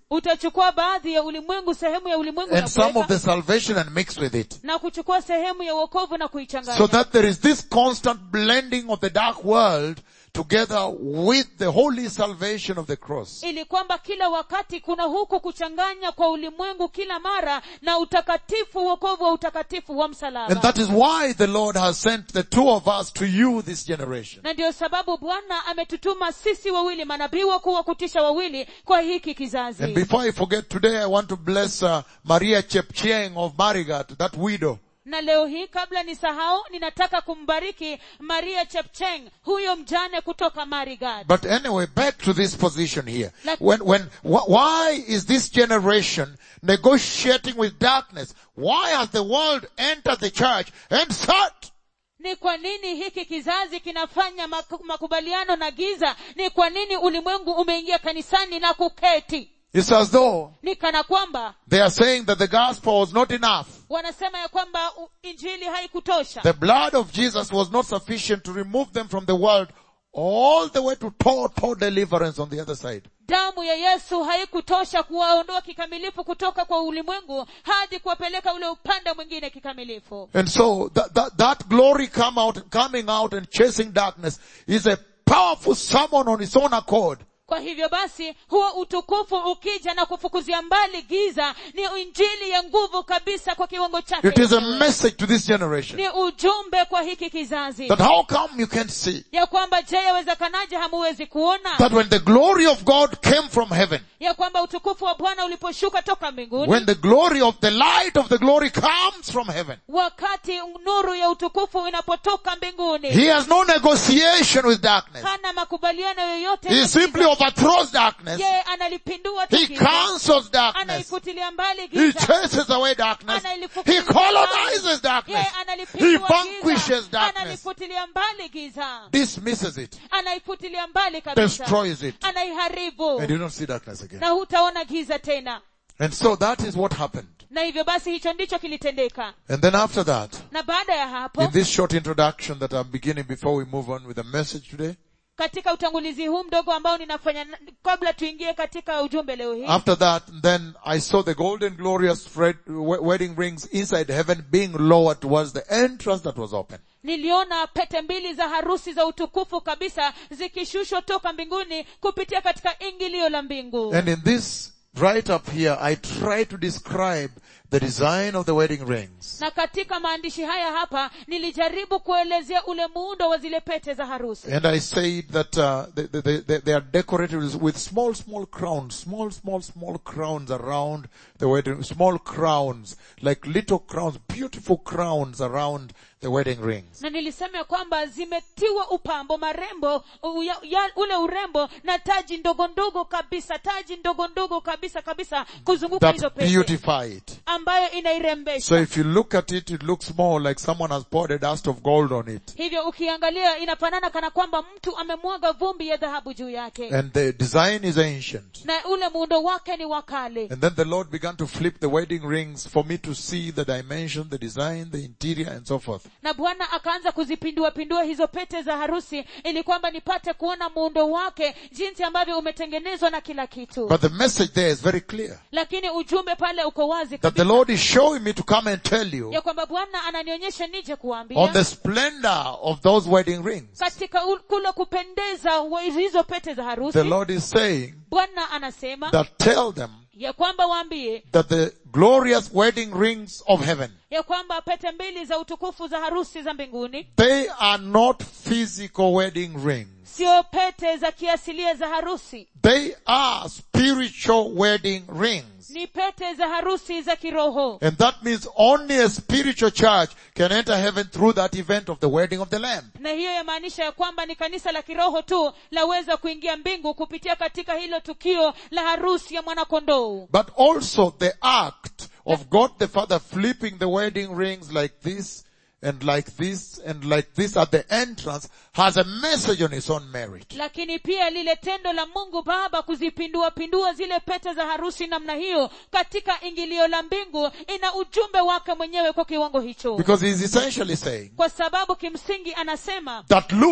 [SPEAKER 2] utachukua baadhi ya ulimwengu sehemu ya ulimwengu na
[SPEAKER 1] and some of
[SPEAKER 2] kuweka,
[SPEAKER 1] the salvation and mix with it.
[SPEAKER 2] na kuchukua sehemu ya wokovu na kuichanganya
[SPEAKER 1] So that there is this constant blending of the dark world together with the holy salvation of the cross.
[SPEAKER 2] ili kwamba kila wakati kuna huku kuchanganya kwa ulimwengu kila mara na utakatifu wokovu wa utakatifu wa
[SPEAKER 1] And
[SPEAKER 2] msalaba
[SPEAKER 1] that is why the Lord has sent the two of us to you this generation.
[SPEAKER 2] na ndiyo sababu bwana ametutuma sisi wawili manabii wakuu wa kutisha wawili kwa hiki
[SPEAKER 1] And
[SPEAKER 2] kizazi
[SPEAKER 1] before I forget, today I want to bless uh, Maria Chepchieng of Marigat, that widow.
[SPEAKER 2] na leo hii kabla nisahau ninataka kumbariki maria chepcheng huyo mjane kutoka marigad
[SPEAKER 1] But anyway, back to this position here.
[SPEAKER 2] Like-
[SPEAKER 1] When, when, wh- why is this generation negotiating with darkness? Why has the world entered the church and sat?
[SPEAKER 2] ni kwa nini hiki kizazi kinafanya maku- makubaliano na giza ni kwa nini ulimwengu umeingia kanisani na kuketi
[SPEAKER 1] It's as though
[SPEAKER 2] ni kana kwamba
[SPEAKER 1] they are saying that the gospel was not enough.
[SPEAKER 2] wanasema ya kwamba u- injili haikutosha
[SPEAKER 1] The blood of Jesus was not sufficient to remove them from the world all the way to total deliverance on the other side.
[SPEAKER 2] damu ya yesu haikutosha kuwaondoa kikamilifu kutoka kwa ulimwengu hadi kuwapeleka ule upande mwingine kikamilifu
[SPEAKER 1] And so that, that, that glory come out, coming out and chasing darkness is a powerful summon on its own accord.
[SPEAKER 2] kwa hivyo basi huo utukufu ukija na kufukuzia mbali giza ni injili ya nguvu kabisa kwa kiwango chake
[SPEAKER 1] It is a
[SPEAKER 2] mwenyewe.
[SPEAKER 1] message to this generation
[SPEAKER 2] ni ujumbe kwa hiki kizazi
[SPEAKER 1] that how come you can't see
[SPEAKER 2] ya kwamba je yawezekanaje hamuwezi kuona
[SPEAKER 1] that when the glory of God came from heaven,
[SPEAKER 2] ya kwamba utukufu wa bwana uliposhuka toka mbinguni
[SPEAKER 1] when the glory of the light of the glory comes from heaven,
[SPEAKER 2] wakati nuru ya utukufu inapotoka mbinguni
[SPEAKER 1] he has no negotiation with darkness.
[SPEAKER 2] hana makubaliano yoyote
[SPEAKER 1] He
[SPEAKER 2] na
[SPEAKER 1] simply
[SPEAKER 2] giza.
[SPEAKER 1] overthrows darkness.
[SPEAKER 2] yeye analipindua tu
[SPEAKER 1] He
[SPEAKER 2] giza.
[SPEAKER 1] cancels darkness.
[SPEAKER 2] anaifutilia mbali
[SPEAKER 1] He
[SPEAKER 2] giza
[SPEAKER 1] chases away darkness.
[SPEAKER 2] Analifutilia
[SPEAKER 1] He colonizes
[SPEAKER 2] mbali.
[SPEAKER 1] darkness.
[SPEAKER 2] Yeye
[SPEAKER 1] He
[SPEAKER 2] analipindua
[SPEAKER 1] vanquishes
[SPEAKER 2] giza.
[SPEAKER 1] darkness.
[SPEAKER 2] analifutilia mbali giza
[SPEAKER 1] Dismisses it.
[SPEAKER 2] anaifutilia mbali kabisa
[SPEAKER 1] Destroys it.
[SPEAKER 2] anaiharibu
[SPEAKER 1] And you don't see darkness again.
[SPEAKER 2] na hutaona giza tena
[SPEAKER 1] And so that is what happened.
[SPEAKER 2] na hivyo basi hicho ndicho kilitendeka
[SPEAKER 1] And then after that,
[SPEAKER 2] na baada ya hapo
[SPEAKER 1] in this short introduction that I'm beginning before we move on with the message today,
[SPEAKER 2] katika utangulizi huu mdogo ambao ninafanya na- kabla tuingie katika ujumbe leo hii
[SPEAKER 1] after that, then I saw the golden glorious fred- we- wedding rings inside heaven being lowered towards the entrance that was open.
[SPEAKER 2] niliona pete mbili za harusi za utukufu kabisa zikishushwa toka mbinguni kupitia katika ingilio la mbingu
[SPEAKER 1] And in this, right up here, I try to describe the design of the wedding rings.
[SPEAKER 2] na katika maandishi haya hapa nilijaribu kuelezea ule muundo wa zile pete za harusi
[SPEAKER 1] And I said that uh, they, they, they, they are decorated with- with small, small crowns, small, small, small crowns around the wedding, small crowns, like little crowns, beautiful crowns around the wedding rings.
[SPEAKER 2] na nilisema ya kwamba zimetiwa upambo marembo u- ya, ya, ule urembo na taji ndogo ndogo kabisa taji ndogo ndogo kabisa kabisa kuzunguka hizo
[SPEAKER 1] That
[SPEAKER 2] pete
[SPEAKER 1] beautify it.
[SPEAKER 2] ambayo inairembesha
[SPEAKER 1] So if you look at it, it looks more like someone has poured a dust of gold on it.
[SPEAKER 2] hivyo ukiangalia inafanana kana kwamba mtu amemwaga vumbi ya dhahabu juu yake
[SPEAKER 1] And the design is ancient.
[SPEAKER 2] na ule muundo wake ni wa kale
[SPEAKER 1] And then the Lord began to flip the wedding rings for me to see the dimension, the design, the interior, and so forth.
[SPEAKER 2] na bwana akaanza kuzipindua pindua hizo pete za harusi ili kwamba nipate kuona muundo wake jinsi ambavyo umetengenezwa na kila kitu
[SPEAKER 1] But the message there is very clear.
[SPEAKER 2] lakini ujumbe pale uko wazi
[SPEAKER 1] That the
[SPEAKER 2] kabisa
[SPEAKER 1] Lord is showing me to come and tell you
[SPEAKER 2] ya kwamba bwana ananionyesha nije
[SPEAKER 1] on
[SPEAKER 2] kuambia
[SPEAKER 1] the splendor of those wedding rings.
[SPEAKER 2] katika u- kule kupendeza wa hizo pete za harusi
[SPEAKER 1] The Lord is saying
[SPEAKER 2] bwana anasema
[SPEAKER 1] that tell them
[SPEAKER 2] ya kwamba waambie
[SPEAKER 1] that the glorious wedding rings of heaven,
[SPEAKER 2] ya kwamba pete mbili za utukufu za harusi za mbinguni
[SPEAKER 1] they are not physical wedding rings.
[SPEAKER 2] sio pete za kiasilia za harusi
[SPEAKER 1] They are spiritual wedding rings.
[SPEAKER 2] ni pete za harusi za kiroho
[SPEAKER 1] And that means only a spiritual church can enter heaven through that event of the wedding of the Lamb.
[SPEAKER 2] na hiyo yamaanisha ya kwamba ni kanisa la kiroho tu laweza kuingia mbingu kupitia katika hilo tukio la harusi ya mwanakondoo
[SPEAKER 1] But also the act of God the Father flipping the wedding rings like this and like this and like this at the entrance has a message on its own merit.
[SPEAKER 2] lakini pia lile tendo la mungu baba kuzipindua pindua zile pete za harusi namna hiyo katika ingilio la mbingu ina ujumbe wake mwenyewe kwa kiwango hicho
[SPEAKER 1] Because he's essentially saying
[SPEAKER 2] kwa sababu kimsingi anasema
[SPEAKER 1] that look,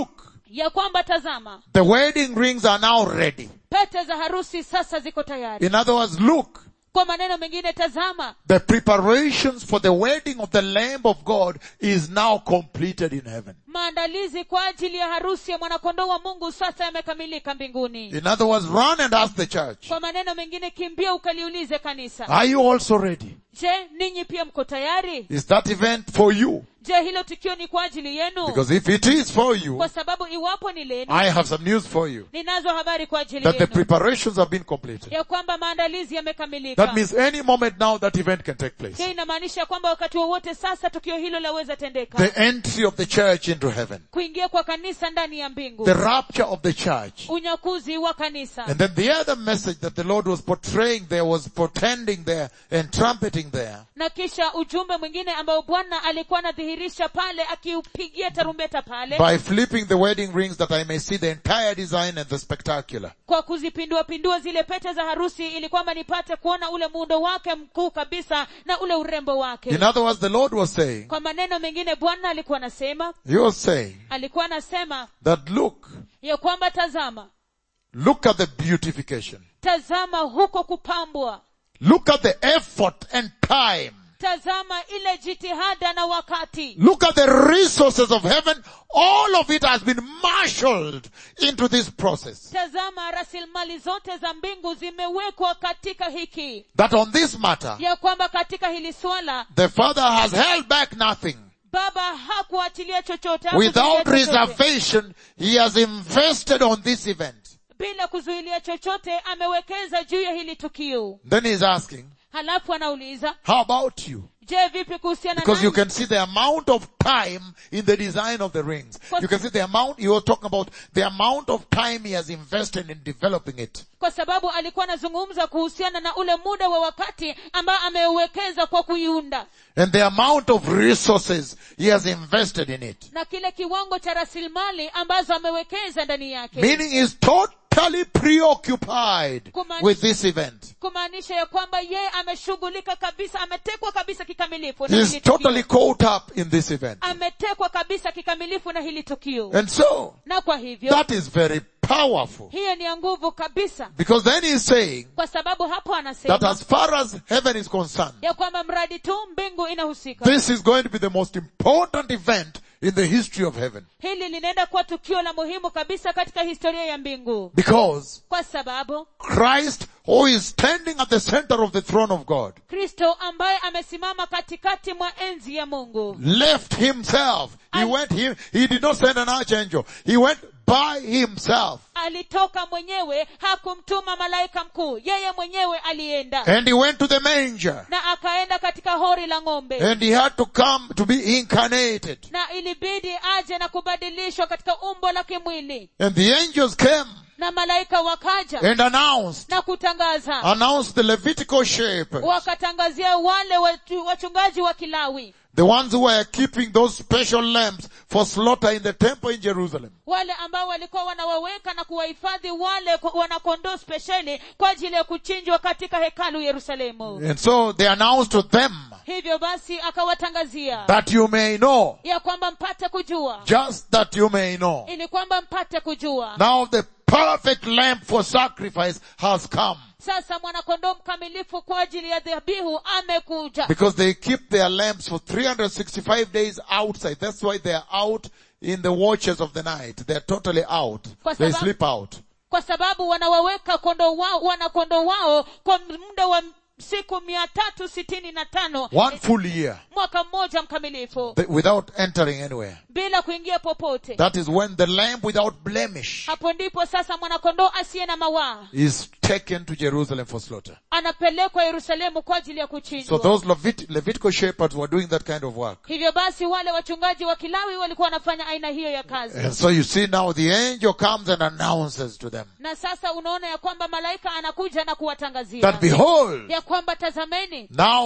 [SPEAKER 2] ya kwamba tazama
[SPEAKER 1] the wedding rings are now ready.
[SPEAKER 2] pete za harusi sasa ziko tayari
[SPEAKER 1] In other words, look,
[SPEAKER 2] kwa maneno mengine tazama
[SPEAKER 1] the preparations for the wedding of the Lamb of God is now completed in heaven.
[SPEAKER 2] maandalizi kwa ajili ya harusi ya mwanakondoo wa mungu sasa yamekamilika mbinguni
[SPEAKER 1] In other words, run and ask the church,
[SPEAKER 2] kwa maneno mengine kimbia ukaliulize kanisa
[SPEAKER 1] are you also ready?
[SPEAKER 2] je ninyi pia mko tayari
[SPEAKER 1] Is that event for you?
[SPEAKER 2] je hilo tukio ni kwa ajili yenu
[SPEAKER 1] Because if it is for you,
[SPEAKER 2] kwa sababu iwapo ni lenu
[SPEAKER 1] I have some news for you.
[SPEAKER 2] ninazo habari kwa ajili
[SPEAKER 1] That the
[SPEAKER 2] yenu
[SPEAKER 1] preparations have been completed.
[SPEAKER 2] ya kwamba maandalizi yamekamilika
[SPEAKER 1] That means any moment now that event can take place.
[SPEAKER 2] hiyo inamaanisha kwamba wakati wowote sasa tukio hilo laweza tendeka
[SPEAKER 1] The entry of the church into heaven.
[SPEAKER 2] kuingia kwa kanisa ndani ya mbingu
[SPEAKER 1] The rapture of the church.
[SPEAKER 2] unyakuzi wa kanisa
[SPEAKER 1] And then the other message that the Lord was portraying there was portending there and trumpeting there
[SPEAKER 2] na kisha ujumbe mwingine ambao bwana alikuwa anadhihirisha pale akiupigia tarumbeta pale
[SPEAKER 1] by flipping the wedding rings that I may see the entire design and the spectacular.
[SPEAKER 2] kwa kuzipindua pindua zile pete za harusi ili kwamba nipate kuona ule muundo wake mkuu kabisa na ule urembo wake
[SPEAKER 1] In other words, the Lord was saying,
[SPEAKER 2] kwa maneno mengine bwana alikuwa anasema
[SPEAKER 1] He was saying
[SPEAKER 2] alikuwa anasema
[SPEAKER 1] that look,
[SPEAKER 2] ya kwamba tazama
[SPEAKER 1] look at the beautification.
[SPEAKER 2] tazama huko kupambwa
[SPEAKER 1] Look at the effort and time.
[SPEAKER 2] tazama ile jitihada na wakati
[SPEAKER 1] Look at the resources of heaven. All of it has been marshaled into this process.
[SPEAKER 2] tazama rasilimali zote za mbingu zimewekwa katika hiki
[SPEAKER 1] That on this matter,
[SPEAKER 2] ya kwamba katika hili swala
[SPEAKER 1] the Father has held back nothing.
[SPEAKER 2] baba hakuachilia chochote hakuzuilia
[SPEAKER 1] Without
[SPEAKER 2] chochote.
[SPEAKER 1] reservation, He has invested on this event.
[SPEAKER 2] bila kuzuilia chochote amewekeza juu ya hili tukio
[SPEAKER 1] Then He's asking,
[SPEAKER 2] halafu anauliza
[SPEAKER 1] how about you?
[SPEAKER 2] je vipi kuhusiana
[SPEAKER 1] Because you
[SPEAKER 2] nami
[SPEAKER 1] can see the amount of time in the design of the rings.
[SPEAKER 2] Kwa-
[SPEAKER 1] You can see the amount, you were talking about the amount of time he has invested in developing it.
[SPEAKER 2] kwa sababu alikuwa anazungumza kuhusiana na ule muda wa wakati ambao ameuwekeza kwa kuiunda
[SPEAKER 1] And the amount of resources he has invested in it.
[SPEAKER 2] na kile kiwango cha rasilimali ambazo amewekeza ndani yake
[SPEAKER 1] Meaning he's totally preoccupied
[SPEAKER 2] Kumaanisha-
[SPEAKER 1] with this event.
[SPEAKER 2] kumaanisha ya kwamba yeye ameshughulika kabisa ametekwa kabisa kikamilifu na
[SPEAKER 1] He's
[SPEAKER 2] hili tukio.
[SPEAKER 1] totally caught up in this event.
[SPEAKER 2] ametekwa kabisa kikamilifu na hili tukio
[SPEAKER 1] And so,
[SPEAKER 2] na kwa hivyo
[SPEAKER 1] that is very powerful.
[SPEAKER 2] hiyo ni ya nguvu kabisa
[SPEAKER 1] Because then he's saying
[SPEAKER 2] kwa sababu hapo
[SPEAKER 1] that
[SPEAKER 2] anasema
[SPEAKER 1] as far as heaven is concerned,
[SPEAKER 2] ya kwamba mradi tu mbingu inahusika
[SPEAKER 1] this is going to be the most important event in the history of heaven.
[SPEAKER 2] hili linaenda kuwa tukio la muhimu kabisa katika historia ya mbingu
[SPEAKER 1] Because
[SPEAKER 2] kwa sababu
[SPEAKER 1] Christ, who is standing at the center of the throne of God,
[SPEAKER 2] kristo ambaye amesimama katikati mwa enzi ya mungu
[SPEAKER 1] left himself. He
[SPEAKER 2] And-
[SPEAKER 1] went here. He did not send an archangel. He went by himself.
[SPEAKER 2] alitoka mwenyewe hakumtuma malaika mkuu yeye mwenyewe alienda
[SPEAKER 1] And he went to the manger.
[SPEAKER 2] na akaenda katika hori la ng'ombe
[SPEAKER 1] And he had to come to be incarnated.
[SPEAKER 2] na ilibidi aje na kubadilishwa katika umbo la kimwili
[SPEAKER 1] And the angels came
[SPEAKER 2] na malaika wakaja
[SPEAKER 1] and announced,
[SPEAKER 2] na kutangaza
[SPEAKER 1] announced the Levitical shepherds,
[SPEAKER 2] wakatangazia wale watu- wachungaji wa kilawi
[SPEAKER 1] the ones who were keeping those special lambs for slaughter in the temple in Jerusalem.
[SPEAKER 2] wale ambao walikuwa wanawaweka na kuwahifadhi wale ku- wanakondoo spesheli kwa ajili ya kuchinjwa katika hekalu yerusalemu
[SPEAKER 1] And so they announced to them
[SPEAKER 2] hivyo basi akawatangazia
[SPEAKER 1] that you may know,
[SPEAKER 2] ya kwamba mpate kujua
[SPEAKER 1] just that you may know.
[SPEAKER 2] ili kwamba mpate kujua
[SPEAKER 1] Now the perfect lamb for sacrifice has come.
[SPEAKER 2] sasa mwanakondoo mkamilifu kwa ajili ya dhabihu amekuja
[SPEAKER 1] Because they keep their lambs for 365 days outside. That's why they are out in the watches of the night. They're totally out.
[SPEAKER 2] Kwa
[SPEAKER 1] They
[SPEAKER 2] sababu-
[SPEAKER 1] sleep out.
[SPEAKER 2] kwa sababu wanawaweka kondoo wao wanakondoo wao kwa muda wa siku mia tatu sitini na tano
[SPEAKER 1] One full year
[SPEAKER 2] mwaka mmoja mkamilifu
[SPEAKER 1] th- without entering anywhere.
[SPEAKER 2] bila kuingia popote
[SPEAKER 1] That is when the lamb without blemish
[SPEAKER 2] hapo ndipo sasa mwanakondoo asiye na mawaa
[SPEAKER 1] is taken to Jerusalem for slaughter.
[SPEAKER 2] anapelekwa yerusalemu kwa ajili ya
[SPEAKER 1] So
[SPEAKER 2] kuchinjwa
[SPEAKER 1] those Levit- Levitical shepherds were doing that kind of work.
[SPEAKER 2] hivyo basi wale wachungaji wa kilawi walikuwa wanafanya aina hiyo ya kazi
[SPEAKER 1] And so you see now the angel comes and announces to them
[SPEAKER 2] na sasa unaona ya kwamba malaika anakuja na kuwatangazia
[SPEAKER 1] that behold,
[SPEAKER 2] ya kwamba tazameni
[SPEAKER 1] now the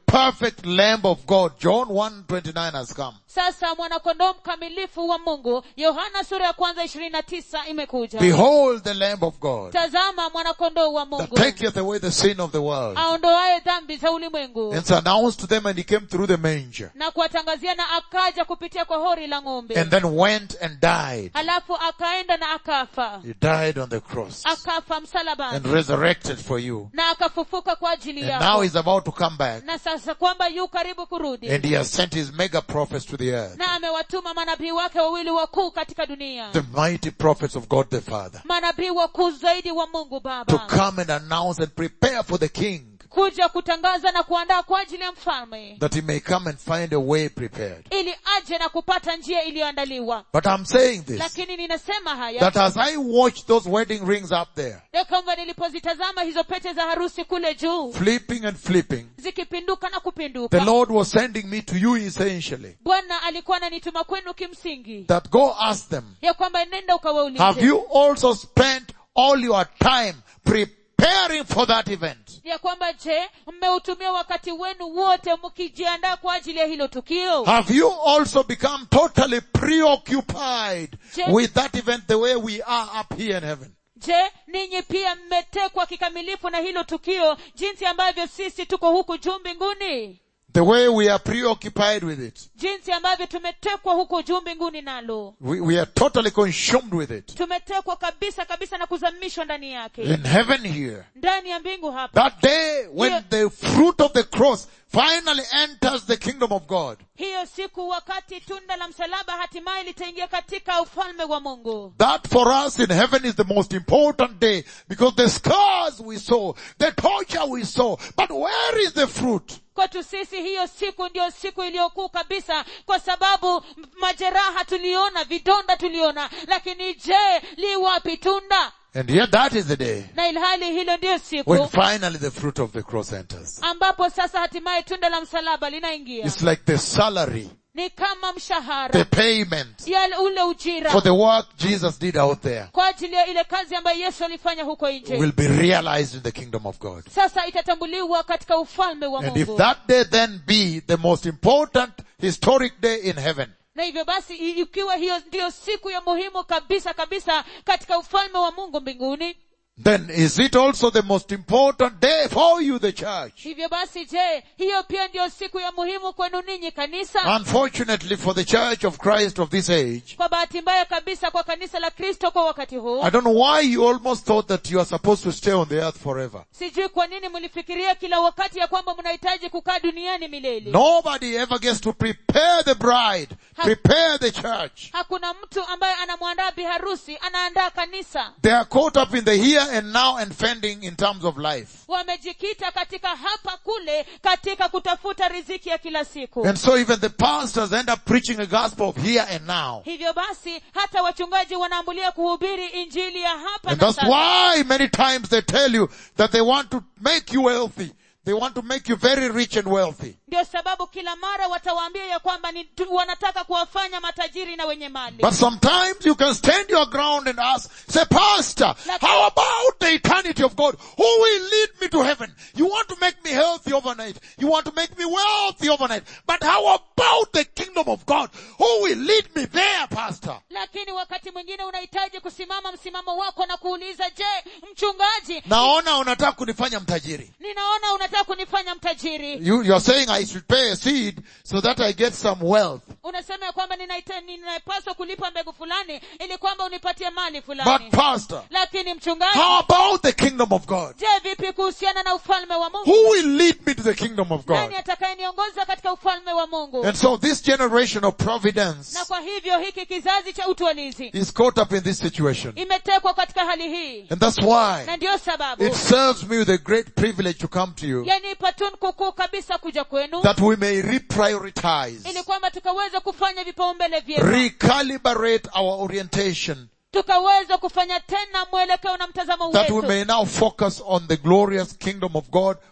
[SPEAKER 1] perfect Lamb of God, John 1.29 has come.
[SPEAKER 2] sasa mwanakondoo mkamilifu wa mungu yohana sura ya kwanza ishirini na tisa imekuja
[SPEAKER 1] Behold the Lamb of God
[SPEAKER 2] tazama mwanakondoo wa
[SPEAKER 1] that
[SPEAKER 2] mungu
[SPEAKER 1] taketh away the sin of the world.
[SPEAKER 2] aondoaye dhambi za ulimwengu
[SPEAKER 1] And it's announced to them and he came through the manger
[SPEAKER 2] na kuwatangazia na akaja kupitia kwa hori la ng'ombe
[SPEAKER 1] and then went and died.
[SPEAKER 2] halafu akaenda na akafa
[SPEAKER 1] He died on the cross
[SPEAKER 2] akafa
[SPEAKER 1] and
[SPEAKER 2] msalabani
[SPEAKER 1] resurrected for you.
[SPEAKER 2] na akafufuka kwa ajili
[SPEAKER 1] And now
[SPEAKER 2] yako
[SPEAKER 1] he's about to come back
[SPEAKER 2] na sasa kwamba yu karibu kurudi
[SPEAKER 1] and he has sent his mega prophets to the earth.
[SPEAKER 2] na amewatuma manabii wake wawili wakuu katika dunia
[SPEAKER 1] The mighty prophets of God the Father
[SPEAKER 2] manabii wakuu zaidi wa mungu
[SPEAKER 1] to
[SPEAKER 2] baba
[SPEAKER 1] come and announce and prepare for the King
[SPEAKER 2] kuja kutangaza na kuandaa kwa ajili ya mfalme
[SPEAKER 1] that he may come and find a way prepared.
[SPEAKER 2] ili aje na kupata njia iliyoandaliwa
[SPEAKER 1] But I'm saying this,
[SPEAKER 2] lakini ninasema haya
[SPEAKER 1] that as I watch those wedding rings up there,
[SPEAKER 2] ya kwamba nilipozitazama hizo pete za harusi kule juu
[SPEAKER 1] flipping and flipping,
[SPEAKER 2] zikipinduka na
[SPEAKER 1] the
[SPEAKER 2] kupinduka
[SPEAKER 1] Lord was sending me to you essentially,
[SPEAKER 2] bwana alikuwa ananituma kwenu kimsingi
[SPEAKER 1] that go ask them,
[SPEAKER 2] ya kwamba nenda
[SPEAKER 1] have
[SPEAKER 2] ukawaulize
[SPEAKER 1] you also spent all your time preparing for that event?
[SPEAKER 2] ya kwamba je mmeutumia wakati wenu wote mkijiandaa kwa ajili ya hilo tukio
[SPEAKER 1] Have you also become totally preoccupied
[SPEAKER 2] Je-
[SPEAKER 1] with that event the way we are up here in heaven?
[SPEAKER 2] je ninyi pia mmetekwa kikamilifu na hilo tukio jinsi ambavyo sisi tuko huku juu mbinguni
[SPEAKER 1] The way we are preoccupied with it.
[SPEAKER 2] jinsi ambavyo tumetekwa huko juu mbinguni nalo
[SPEAKER 1] We, we are totally consumed with it.
[SPEAKER 2] tumetekwa kabisa kabisa na kuzamishwa ndani yake
[SPEAKER 1] In heaven here.
[SPEAKER 2] ndani ya mbingu hapa
[SPEAKER 1] That day when
[SPEAKER 2] Yeah.
[SPEAKER 1] the fruit of the cross finally enters the kingdom of God.
[SPEAKER 2] hiyo siku wakati tunda la msalaba hatimaye litaingia katika ufalme wa mungu
[SPEAKER 1] That for us in heaven is the most important day because the scars we saw, the torture we saw, but where is the fruit?
[SPEAKER 2] kwetu sisi hiyo siku ndiyo siku iliyokuu kabisa kwa sababu m- majeraha tuliona vidonda tuliona lakini je li wapi tunda
[SPEAKER 1] And yet that is the day
[SPEAKER 2] na ilhali hilo ndiyo
[SPEAKER 1] when
[SPEAKER 2] siku
[SPEAKER 1] finally the fruit of the cross enters.
[SPEAKER 2] ambapo sasa hatimaye tunda la msalaba linaingia
[SPEAKER 1] It's like the salary,
[SPEAKER 2] ni kama
[SPEAKER 1] the
[SPEAKER 2] mshahara
[SPEAKER 1] payment
[SPEAKER 2] ya ule ujira
[SPEAKER 1] for the work Jesus did out there
[SPEAKER 2] kwa ajili ya ile kazi ambayo yesu alifanya huko nje
[SPEAKER 1] will be realized in the kingdom of God.
[SPEAKER 2] sasa itatambuliwa katika ufalme wa
[SPEAKER 1] And if
[SPEAKER 2] mungu
[SPEAKER 1] that day then be the most important historic day in heaven,
[SPEAKER 2] na hivyo basi i- ikiwa hiyo ndiyo siku ya muhimu kabisa kabisa katika ufalme wa mungu mbinguni
[SPEAKER 1] then is it also the most important day for you, the church?
[SPEAKER 2] hivyo basi je hiyo pia ndiyo siku ya muhimu kwenu ninyi kanisa
[SPEAKER 1] Unfortunately for the church of Christ of this age,
[SPEAKER 2] kwa bahati mbaya kabisa kwa kanisa la kristo kwa wakati huu
[SPEAKER 1] I don't know why you almost thought that you are supposed to stay on the earth forever.
[SPEAKER 2] sijui kwa nini mlifikiria kila wakati ya kwamba mnahitaji kukaa duniani milele
[SPEAKER 1] Nobody ever gets to prepare the bride, prepare the church.
[SPEAKER 2] hakuna mtu ambaye anamwandaa biharusi anaandaa kanisa
[SPEAKER 1] They are caught up in the here and now and fending in terms of life.
[SPEAKER 2] wamejikita katika hapa kule katika kutafuta riziki ya kila siku
[SPEAKER 1] And so even the pastors end up preaching a gospel of here and now.
[SPEAKER 2] hivyo basi hata wachungaji wanaambulia kuhubiri injili ya hapa
[SPEAKER 1] And
[SPEAKER 2] na
[SPEAKER 1] that's
[SPEAKER 2] sasa
[SPEAKER 1] why many times they tell you that they want to make you wealthy. They want to make you very rich and wealthy.
[SPEAKER 2] ndio sababu kila mara watawaambia ya kwamba ni tu, wanataka kuwafanya matajiri na wenye mali
[SPEAKER 1] But sometimes you can stand your ground and ask, say, Pastor,
[SPEAKER 2] Like-
[SPEAKER 1] how about the eternity of God? Who will lead me to heaven? You want to make me healthy overnight. You want to make me wealthy overnight. But how about the kingdom of God? Who will lead me there, Pastor?
[SPEAKER 2] lakini wakati mwingine unahitaji kusimama msimamo wako na kuuliza je mchungaji
[SPEAKER 1] Naona unataka kunifanya mtajiri.
[SPEAKER 2] ninaona unataka kunifanya mtajiri
[SPEAKER 1] You, you're saying I should pay a seed so that I get some wealth.
[SPEAKER 2] unasema ya kwamba ninaita- ninapaswa kulipa mbegu fulani ili kwamba unipatie mali
[SPEAKER 1] But
[SPEAKER 2] fulani
[SPEAKER 1] Pastor,
[SPEAKER 2] lakini mchungaji
[SPEAKER 1] how about the kingdom of God?
[SPEAKER 2] je vipi kuhusiana na ufalme wa mungu
[SPEAKER 1] Who will lead me to the kingdom of God?
[SPEAKER 2] nani atakayeniongoza katika ufalme wa mungu
[SPEAKER 1] And so this generation of providence
[SPEAKER 2] na kwa hivyo hiki kizazi cha utwalizi
[SPEAKER 1] is caught up in this situation.
[SPEAKER 2] imetekwa katika hali hii
[SPEAKER 1] And that's why
[SPEAKER 2] na ndiyo sababu
[SPEAKER 1] it serves me with a great privilege to come to you
[SPEAKER 2] yanipa tunku kuu kabisa kuja kwenu
[SPEAKER 1] that we may reprioritize,
[SPEAKER 2] ili kwamba tukaweze kufanya vipaumbele vyema
[SPEAKER 1] recalibrate our orientation,
[SPEAKER 2] tukaweze kufanya tena mwelekeo na mtazamo
[SPEAKER 1] that we
[SPEAKER 2] wetu
[SPEAKER 1] may now focus on the glorious kingdom of God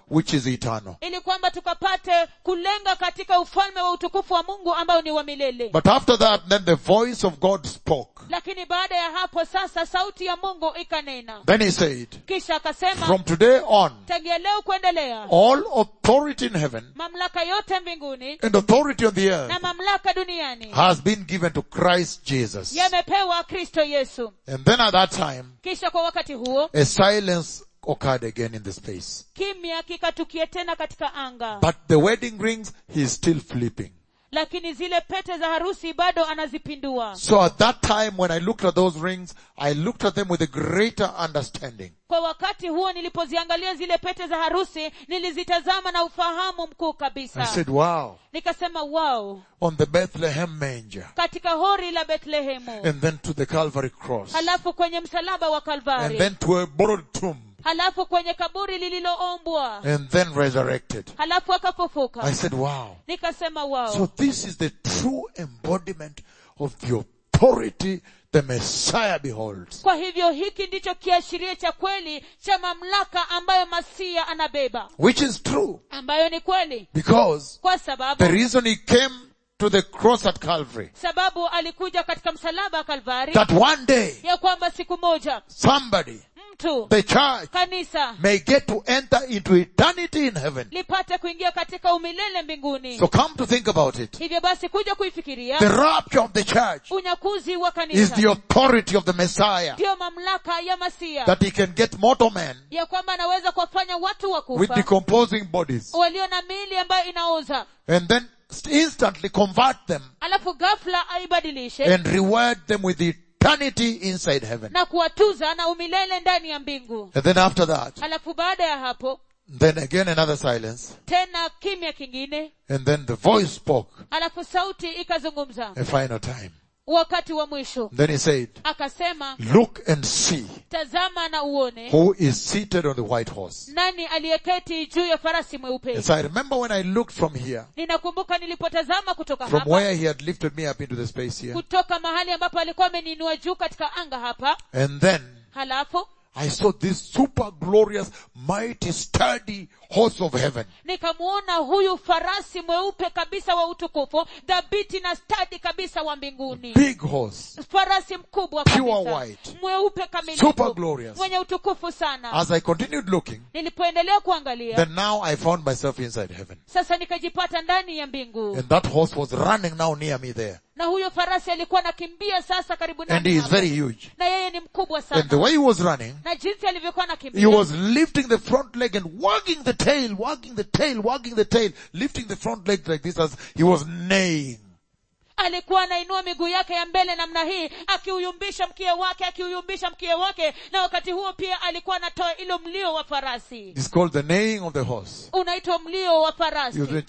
[SPEAKER 1] which is eternal.
[SPEAKER 2] ili kwamba tukapate kulenga katika ufalme wa utukufu wa mungu ambao ni wa milele
[SPEAKER 1] But after that, then the voice of God spoke.
[SPEAKER 2] lakini baada ya hapo sasa sauti ya mungu ikanena
[SPEAKER 1] Then he said,
[SPEAKER 2] kisha akasema
[SPEAKER 1] from today on,
[SPEAKER 2] tangia leo kuendelea
[SPEAKER 1] all authority in heaven
[SPEAKER 2] mamlaka yote mbinguni
[SPEAKER 1] and authority on the earth
[SPEAKER 2] na mamlaka duniani
[SPEAKER 1] has been given to Christ Jesus.
[SPEAKER 2] yamepewa kristo yesu
[SPEAKER 1] And then at that time,
[SPEAKER 2] kisha kwa wakati huo
[SPEAKER 1] a silence occurred again in the space.
[SPEAKER 2] kimya kikatukia tena katika anga
[SPEAKER 1] But the wedding rings, he's still flipping.
[SPEAKER 2] lakini zile pete za harusi bado anazipindua
[SPEAKER 1] So at that time when I looked at those rings, I looked at them with a greater understanding.
[SPEAKER 2] kwa wakati huo nilipoziangalia zile pete za harusi nilizitazama na ufahamu mkuu
[SPEAKER 1] I
[SPEAKER 2] kabisa
[SPEAKER 1] said, wow,
[SPEAKER 2] nikasema wow
[SPEAKER 1] on the Bethlehem manger
[SPEAKER 2] katika hori la bethlehemu
[SPEAKER 1] and then to the Calvary cross
[SPEAKER 2] halafu kwenye msalaba wa
[SPEAKER 1] and
[SPEAKER 2] kalvari
[SPEAKER 1] then to a borrowed tomb
[SPEAKER 2] halafu kwenye kaburi lililoombwa
[SPEAKER 1] and then resurrected.
[SPEAKER 2] halafu akafufuka
[SPEAKER 1] I said, wow.
[SPEAKER 2] nikasema wow
[SPEAKER 1] So this is the true embodiment of the authority the Messiah beholds.
[SPEAKER 2] kwa hivyo hiki ndicho kiashiria cha kweli cha mamlaka ambayo masia anabeba
[SPEAKER 1] Which is true
[SPEAKER 2] ambayo ni kweli
[SPEAKER 1] because
[SPEAKER 2] kwa sababu
[SPEAKER 1] the reason he came to the cross at Calvary
[SPEAKER 2] sababu alikuja katika msalaba wa kalvari
[SPEAKER 1] that one day
[SPEAKER 2] ya kwamba siku moja
[SPEAKER 1] somebody,
[SPEAKER 2] mtu
[SPEAKER 1] the church,
[SPEAKER 2] kanisa
[SPEAKER 1] may get to enter into eternity in heaven.
[SPEAKER 2] lipate kuingia katika umilele mbinguni
[SPEAKER 1] So come to think about it.
[SPEAKER 2] hivyo basi kuja kuifikiria
[SPEAKER 1] The rapture of the church
[SPEAKER 2] unyakuzi wa
[SPEAKER 1] is
[SPEAKER 2] kanisa
[SPEAKER 1] the authority of the Messiah
[SPEAKER 2] ndiyo mamlaka ya masia
[SPEAKER 1] that he can get mortal men
[SPEAKER 2] ya kwamba anaweza kuwafanya watu wa
[SPEAKER 1] with
[SPEAKER 2] kufa
[SPEAKER 1] decomposing bodies
[SPEAKER 2] walio na miili ambayo inaoza
[SPEAKER 1] and then instantly convert them
[SPEAKER 2] alafu ghafla aibadilishe
[SPEAKER 1] and reward them with eternity inside heaven.
[SPEAKER 2] na kuwatuza na umilele ndani ya mbingu
[SPEAKER 1] And then after that,
[SPEAKER 2] alafu baada ya hapo
[SPEAKER 1] then again another silence.
[SPEAKER 2] tena kimya kingine
[SPEAKER 1] And then the voice spoke
[SPEAKER 2] alafu sauti ikazungumza
[SPEAKER 1] a final time.
[SPEAKER 2] wakati wa mwisho
[SPEAKER 1] Then he said,
[SPEAKER 2] akasema
[SPEAKER 1] look and see
[SPEAKER 2] tazama na uone
[SPEAKER 1] who is seated on the white horse.
[SPEAKER 2] nani aliyeketi juu ya farasi mweupe
[SPEAKER 1] Yes, I remember when I looked from here,
[SPEAKER 2] ninakumbuka nilipotazama kutoka
[SPEAKER 1] from
[SPEAKER 2] hapa
[SPEAKER 1] where he had lifted me up into the space here.
[SPEAKER 2] kutoka mahali ambapo alikuwa ameniinua juu katika anga hapa
[SPEAKER 1] And then
[SPEAKER 2] halafu
[SPEAKER 1] I saw this super glorious, mighty, sturdy horse of heaven.
[SPEAKER 2] nikamuona huyu farasi mweupe kabisa wa utukufu dhabiti na stadi kabisa wa mbinguni
[SPEAKER 1] Big horse.
[SPEAKER 2] farasi mkubwa
[SPEAKER 1] Pure
[SPEAKER 2] kabisa
[SPEAKER 1] white.
[SPEAKER 2] mweupe
[SPEAKER 1] Super
[SPEAKER 2] kamilifu
[SPEAKER 1] glorious.
[SPEAKER 2] mwenye utukufu sana
[SPEAKER 1] As I continued looking,
[SPEAKER 2] nilipoendelea kuangalia
[SPEAKER 1] then now I found myself inside heaven.
[SPEAKER 2] sasa nikajipata ndani ya mbingu
[SPEAKER 1] And that horse was running now near me there.
[SPEAKER 2] na huyo farasi alikuwa anakimbia sasa karibu
[SPEAKER 1] And
[SPEAKER 2] nami
[SPEAKER 1] he is
[SPEAKER 2] hapo.
[SPEAKER 1] very huge.
[SPEAKER 2] na yeye ni mkubwa
[SPEAKER 1] And the
[SPEAKER 2] sana
[SPEAKER 1] way he was running,
[SPEAKER 2] na jinsi alivyokuwa
[SPEAKER 1] he
[SPEAKER 2] anakimbia
[SPEAKER 1] was lifting the front leg and wagging the tail, wagging the tail, wagging the tail, lifting the front leg like this as he was neighing.
[SPEAKER 2] alikuwa anainua miguu yake ya mbele namna hii akiuyumbisha mkia wake akiuyumbisha mkia wake na wakati huo pia alikuwa anatoa ilo mlio wa farasi
[SPEAKER 1] It's called the neighing of the horse.
[SPEAKER 2] unaitwa mlio wa
[SPEAKER 1] He
[SPEAKER 2] farasi
[SPEAKER 1] was doing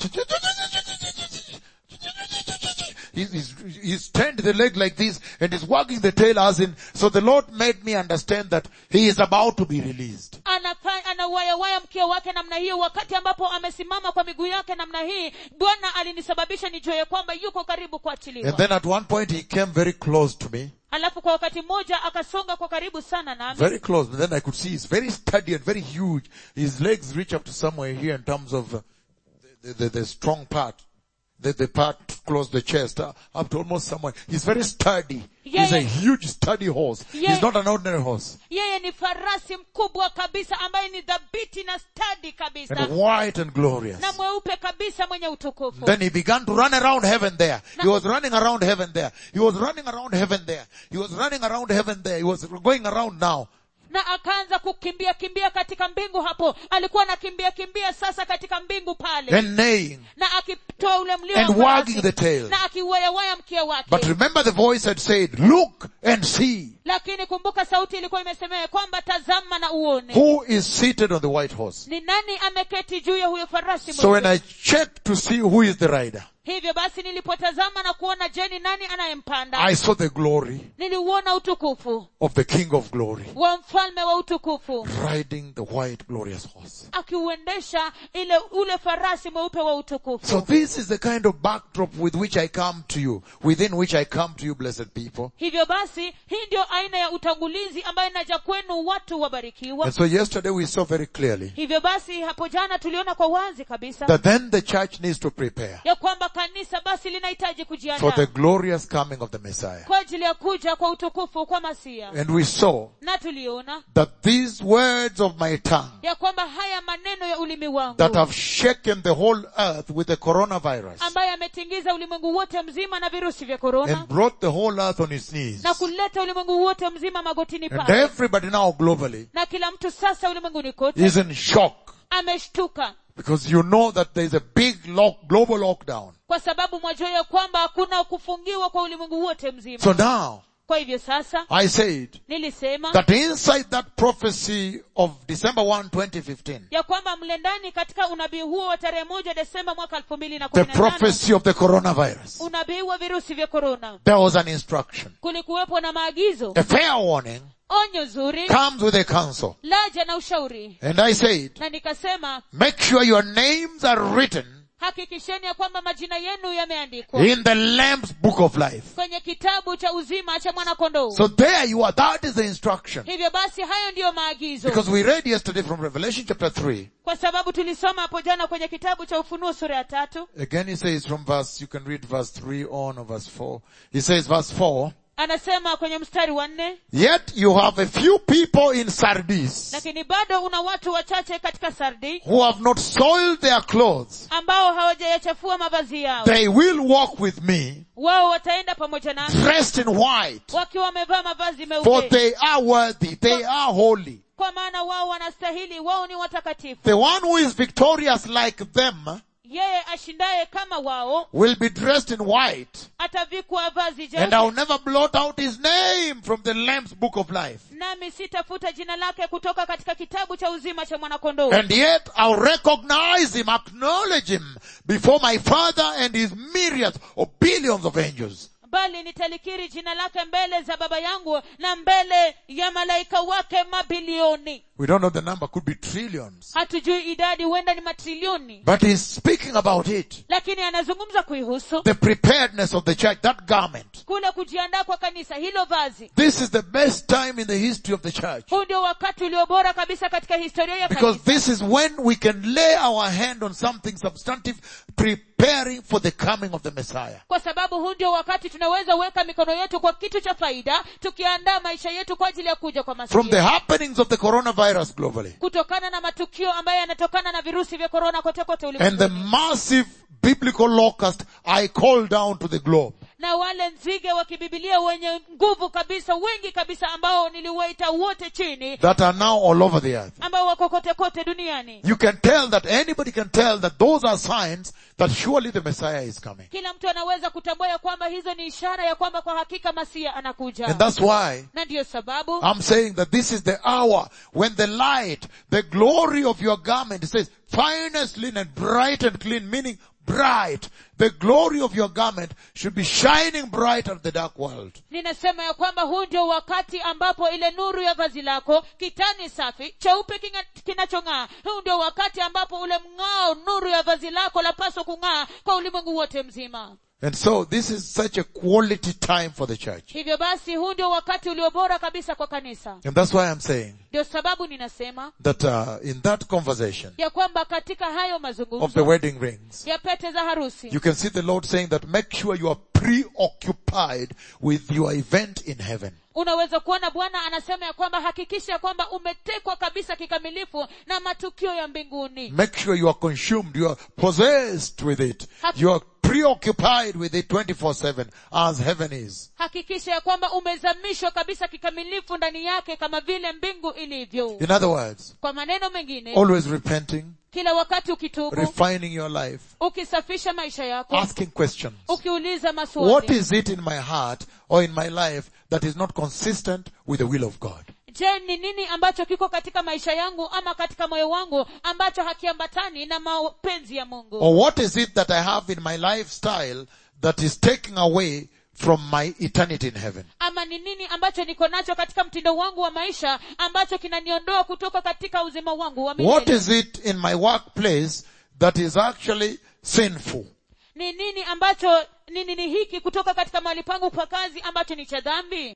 [SPEAKER 1] He's, he's, he's turned the leg like this and he's wagging the tail as in, so the Lord made me understand that he is about to be released.
[SPEAKER 2] Anafa- anauwayawaya mkia wake namna hiyo wakati ambapo amesimama kwa miguu yake namna hii bwana alinisababisha nijue ya kwamba yuko karibu kuachiliwa
[SPEAKER 1] And then at one point he came very close to me,
[SPEAKER 2] alafu kwa wakati mmoja akasonga kwa karibu sana nami
[SPEAKER 1] very close, and then I could see he's very sturdy and very huge. His legs reach up to somewhere here in terms of uh, the, the, the strong part. The, the part close the chest, uh, up to almost somewhere. He's very sturdy.
[SPEAKER 2] Yeah,
[SPEAKER 1] He's a
[SPEAKER 2] yeah.
[SPEAKER 1] huge sturdy horse.
[SPEAKER 2] Yeah.
[SPEAKER 1] He's not an ordinary horse.
[SPEAKER 2] yeye ni farasi mkubwa kabisa ambaye ni dhabiti na stadi kabisa
[SPEAKER 1] And white and glorious.
[SPEAKER 2] na mweupe kabisa mwenye utukufu
[SPEAKER 1] Then he began to run around heaven there. He was running around heaven there. He was running around heaven there. He was running around heaven there. He was going around now.
[SPEAKER 2] na akaanza kukimbia kimbia katika mbingu hapo alikuwa anakimbia kimbia sasa katika mbingu pale
[SPEAKER 1] And neighing.
[SPEAKER 2] na akitoa ule mlio
[SPEAKER 1] And
[SPEAKER 2] wa farasi,
[SPEAKER 1] wagging the tail.
[SPEAKER 2] na akiwayawaya mkia wake
[SPEAKER 1] But remember the voice had said, look and see
[SPEAKER 2] lakini kumbuka sauti ilikuwa imesemea kwamba tazama na uone
[SPEAKER 1] who is seated on the white horse.
[SPEAKER 2] ni nani ameketi juu ya huyo farasi
[SPEAKER 1] So when
[SPEAKER 2] mweupe?
[SPEAKER 1] I checked to see who is the rider,
[SPEAKER 2] hivyo basi nilipotazama na kuona je ni nani anayempanda
[SPEAKER 1] I saw the glory
[SPEAKER 2] niliuona utukufu
[SPEAKER 1] of the King of glory
[SPEAKER 2] wa mfalme wa utukufu
[SPEAKER 1] riding the white glorious horse.
[SPEAKER 2] akiuendesha ile ule farasi mweupe wa utukufu
[SPEAKER 1] So this is the kind of backdrop with which I come to you, within which I come to you, blessed people.
[SPEAKER 2] hivyo basi hii ndio aina ya utangulizi ambayo inaja kwenu watu wabarikiwa
[SPEAKER 1] And so yesterday we saw very clearly
[SPEAKER 2] hivyo basi hapo jana tuliona kwa wazi kabisa
[SPEAKER 1] that then the church needs to prepare
[SPEAKER 2] ya kwamba kanisa basi linahitaji
[SPEAKER 1] for
[SPEAKER 2] kujiandaa
[SPEAKER 1] the glorious coming of the Messiah.
[SPEAKER 2] kwa ajili ya kuja kwa utukufu kwa masia
[SPEAKER 1] And we saw
[SPEAKER 2] na tuliona
[SPEAKER 1] that these words of my tongue
[SPEAKER 2] ya kwamba haya maneno ya ulimi wangu
[SPEAKER 1] that have shaken the whole earth with the coronavirus
[SPEAKER 2] ambayo yametingiza ulimwengu wote mzima na virusi vya korona
[SPEAKER 1] and brought the whole earth on its knees.
[SPEAKER 2] na kuleta ulimwengu wote mzima magotini
[SPEAKER 1] And
[SPEAKER 2] pale
[SPEAKER 1] everybody now globally
[SPEAKER 2] na kila mtu sasa ulimwenguni kote
[SPEAKER 1] is in shock
[SPEAKER 2] ameshtuka
[SPEAKER 1] because you know that there is a big lock, global lockdown.
[SPEAKER 2] kwa sababu mwajua ya kwamba hakuna kufungiwa kwa ulimwengu wote mzima
[SPEAKER 1] So now
[SPEAKER 2] kwa hivyo sasa
[SPEAKER 1] I said
[SPEAKER 2] nilisema
[SPEAKER 1] that inside that prophecy of December 1, 2015,
[SPEAKER 2] ya kwamba mle ndani katika unabii huo wa tarehe moja desemba mwaka elfu mbili na
[SPEAKER 1] the
[SPEAKER 2] kumi na tano
[SPEAKER 1] prophecy of the coronavirus,
[SPEAKER 2] unabii wa virusi vya korona
[SPEAKER 1] there was an instruction.
[SPEAKER 2] kulikuwepo na maagizo
[SPEAKER 1] A fair warning
[SPEAKER 2] onyo zuri
[SPEAKER 1] comes with a counsel.
[SPEAKER 2] laja na ushauri
[SPEAKER 1] And I said,
[SPEAKER 2] na nikasema
[SPEAKER 1] make sure your names are written
[SPEAKER 2] hakikisheni ya kwamba majina yenu yameandikwa
[SPEAKER 1] in the Lamb's book of life.
[SPEAKER 2] kwenye kitabu cha uzima cha mwanakondoo
[SPEAKER 1] So there you are. That is the instruction.
[SPEAKER 2] hivyo basi hayo ndiyo maagizo
[SPEAKER 1] Because we read yesterday from Revelation chapter 3.
[SPEAKER 2] kwa sababu tulisoma hapo jana kwenye kitabu cha ufunuo sura ya tatu
[SPEAKER 1] Again he says from verse, you can read verse 3 on or verse 4. He says verse 4,
[SPEAKER 2] anasema kwenye mstari wa nne
[SPEAKER 1] Yet you have a few people in Sardis
[SPEAKER 2] lakini bado una watu wachache katika sardi
[SPEAKER 1] who have not soiled their clothes.
[SPEAKER 2] ambao hawajayachafua mavazi yao
[SPEAKER 1] They will walk with me
[SPEAKER 2] wao wataenda pamoja nami
[SPEAKER 1] dressed in white.
[SPEAKER 2] wakiwa wamevaa mavazi
[SPEAKER 1] For
[SPEAKER 2] meupe
[SPEAKER 1] they are worthy. They are holy.
[SPEAKER 2] kwa maana wao wanastahili wao ni watakatifu
[SPEAKER 1] The one who is victorious like them
[SPEAKER 2] yeye ashindaye kama wao
[SPEAKER 1] will be dressed in white.
[SPEAKER 2] atavikwa vazi
[SPEAKER 1] And
[SPEAKER 2] jeupe
[SPEAKER 1] I'll never blot out his name from the Lamb's book of life.
[SPEAKER 2] nami sitafuta jina lake kutoka katika kitabu cha uzima cha mwanakondoo
[SPEAKER 1] And yet I'll recognize him, acknowledge him before my father and his myriads or billions of angels.
[SPEAKER 2] bali nitalikiri jina lake mbele za baba yangu na mbele ya malaika wake mabilioni
[SPEAKER 1] We don't know the number, could be trillions.
[SPEAKER 2] hatujui idadi huenda ni matrilioni
[SPEAKER 1] But he's speaking about it.
[SPEAKER 2] lakini anazungumza kuihusu
[SPEAKER 1] The preparedness of the church, that garment.
[SPEAKER 2] kule kujiandaa kwa kanisa hilo vazi
[SPEAKER 1] This is the best time in the history of the church.
[SPEAKER 2] huu ndio wakati ulio bora kabisa katika historia ya
[SPEAKER 1] Because
[SPEAKER 2] kanisa
[SPEAKER 1] this is when we can lay our hand on something substantive, preparing for the coming of the Messiah.
[SPEAKER 2] kwa sababu huu ndio wakati tunaweza weka mikono yetu kwa kitu cha faida tukiandaa maisha yetu kwa ajili ya kuja kwa
[SPEAKER 1] From the
[SPEAKER 2] masihi
[SPEAKER 1] happenings of the coronavirus globally.
[SPEAKER 2] kutokana na matukio ambayo yanatokana na virusi vya korona kote kote
[SPEAKER 1] And the
[SPEAKER 2] ulimwenguni
[SPEAKER 1] massive biblical locust I call down to the globe.
[SPEAKER 2] na wale nzige wa kibibilia wenye nguvu kabisa wengi kabisa ambao niliwaita wote chini
[SPEAKER 1] that are now all over the earth.
[SPEAKER 2] ambao wako kote kote duniani
[SPEAKER 1] You can tell that anybody can tell that those are signs that surely the Messiah is coming.
[SPEAKER 2] kila mtu anaweza kutambua ya kwamba hizo ni ishara ya kwamba kwa hakika masia anakuja
[SPEAKER 1] And that's why
[SPEAKER 2] na ndiyo sababu
[SPEAKER 1] I'm saying that this is the hour when the light, the glory of your garment, it says, finest linen, bright and clean, meaning bright. The glory of your garment should be shining bright at the dark world.
[SPEAKER 2] ninasema ya kwamba huu ndio wakati ambapo ile nuru ya vazi lako kitani safi cheupe kinga- kinachong'aa huu ndio wakati ambapo ule mng'ao nuru ya vazi lako lapaswa kung'aa kwa ulimwengu wote mzima
[SPEAKER 1] And so this is such a quality time for the church.
[SPEAKER 2] hivyo basi huu ndio wakati ulio bora kabisa kwa kanisa
[SPEAKER 1] And that's why I'm saying
[SPEAKER 2] ndio sababu ninasema
[SPEAKER 1] that uh, in that conversation
[SPEAKER 2] ya kwamba katika hayo
[SPEAKER 1] of the
[SPEAKER 2] mazungumzo
[SPEAKER 1] wedding rings,
[SPEAKER 2] ya pete za harusi
[SPEAKER 1] You can see the Lord saying that make sure you are preoccupied with your event in heaven.
[SPEAKER 2] unaweza kuona bwana anasema ya kwamba hakikisha ya kwamba umetekwa kabisa kikamilifu na matukio ya mbinguni
[SPEAKER 1] Make sure you are consumed, you are possessed with it.
[SPEAKER 2] Hak-
[SPEAKER 1] You are preoccupied with it 24-7 as heaven is.
[SPEAKER 2] hakikisha ya kwamba umezamishwa kabisa kikamilifu ndani yake kama vile mbingu ilivyo
[SPEAKER 1] In other words,
[SPEAKER 2] kwa maneno mengine
[SPEAKER 1] always repenting,
[SPEAKER 2] kila wakati ukitubu
[SPEAKER 1] refining your life,
[SPEAKER 2] ukisafisha maisha yako
[SPEAKER 1] asking questions.
[SPEAKER 2] ukiuliza
[SPEAKER 1] What
[SPEAKER 2] maswali
[SPEAKER 1] is it in my heart or in my life that is not consistent with the will of God?
[SPEAKER 2] je ni nini ambacho kiko katika maisha yangu ama katika moyo wangu ambacho hakiambatani na mapenzi ya mungu
[SPEAKER 1] Or what is it that I have in my lifestyle that is taking away from my eternity in heaven?
[SPEAKER 2] ama ni nini ambacho niko nacho katika mtindo wangu wa maisha ambacho kinaniondoa kutoka katika uzima wangu wa
[SPEAKER 1] What
[SPEAKER 2] milele
[SPEAKER 1] is it in my workplace that is actually sinful?
[SPEAKER 2] ni nini ambacho ni nini hiki kutoka katika mahali pangu pa kazi ambacho ni cha dhambi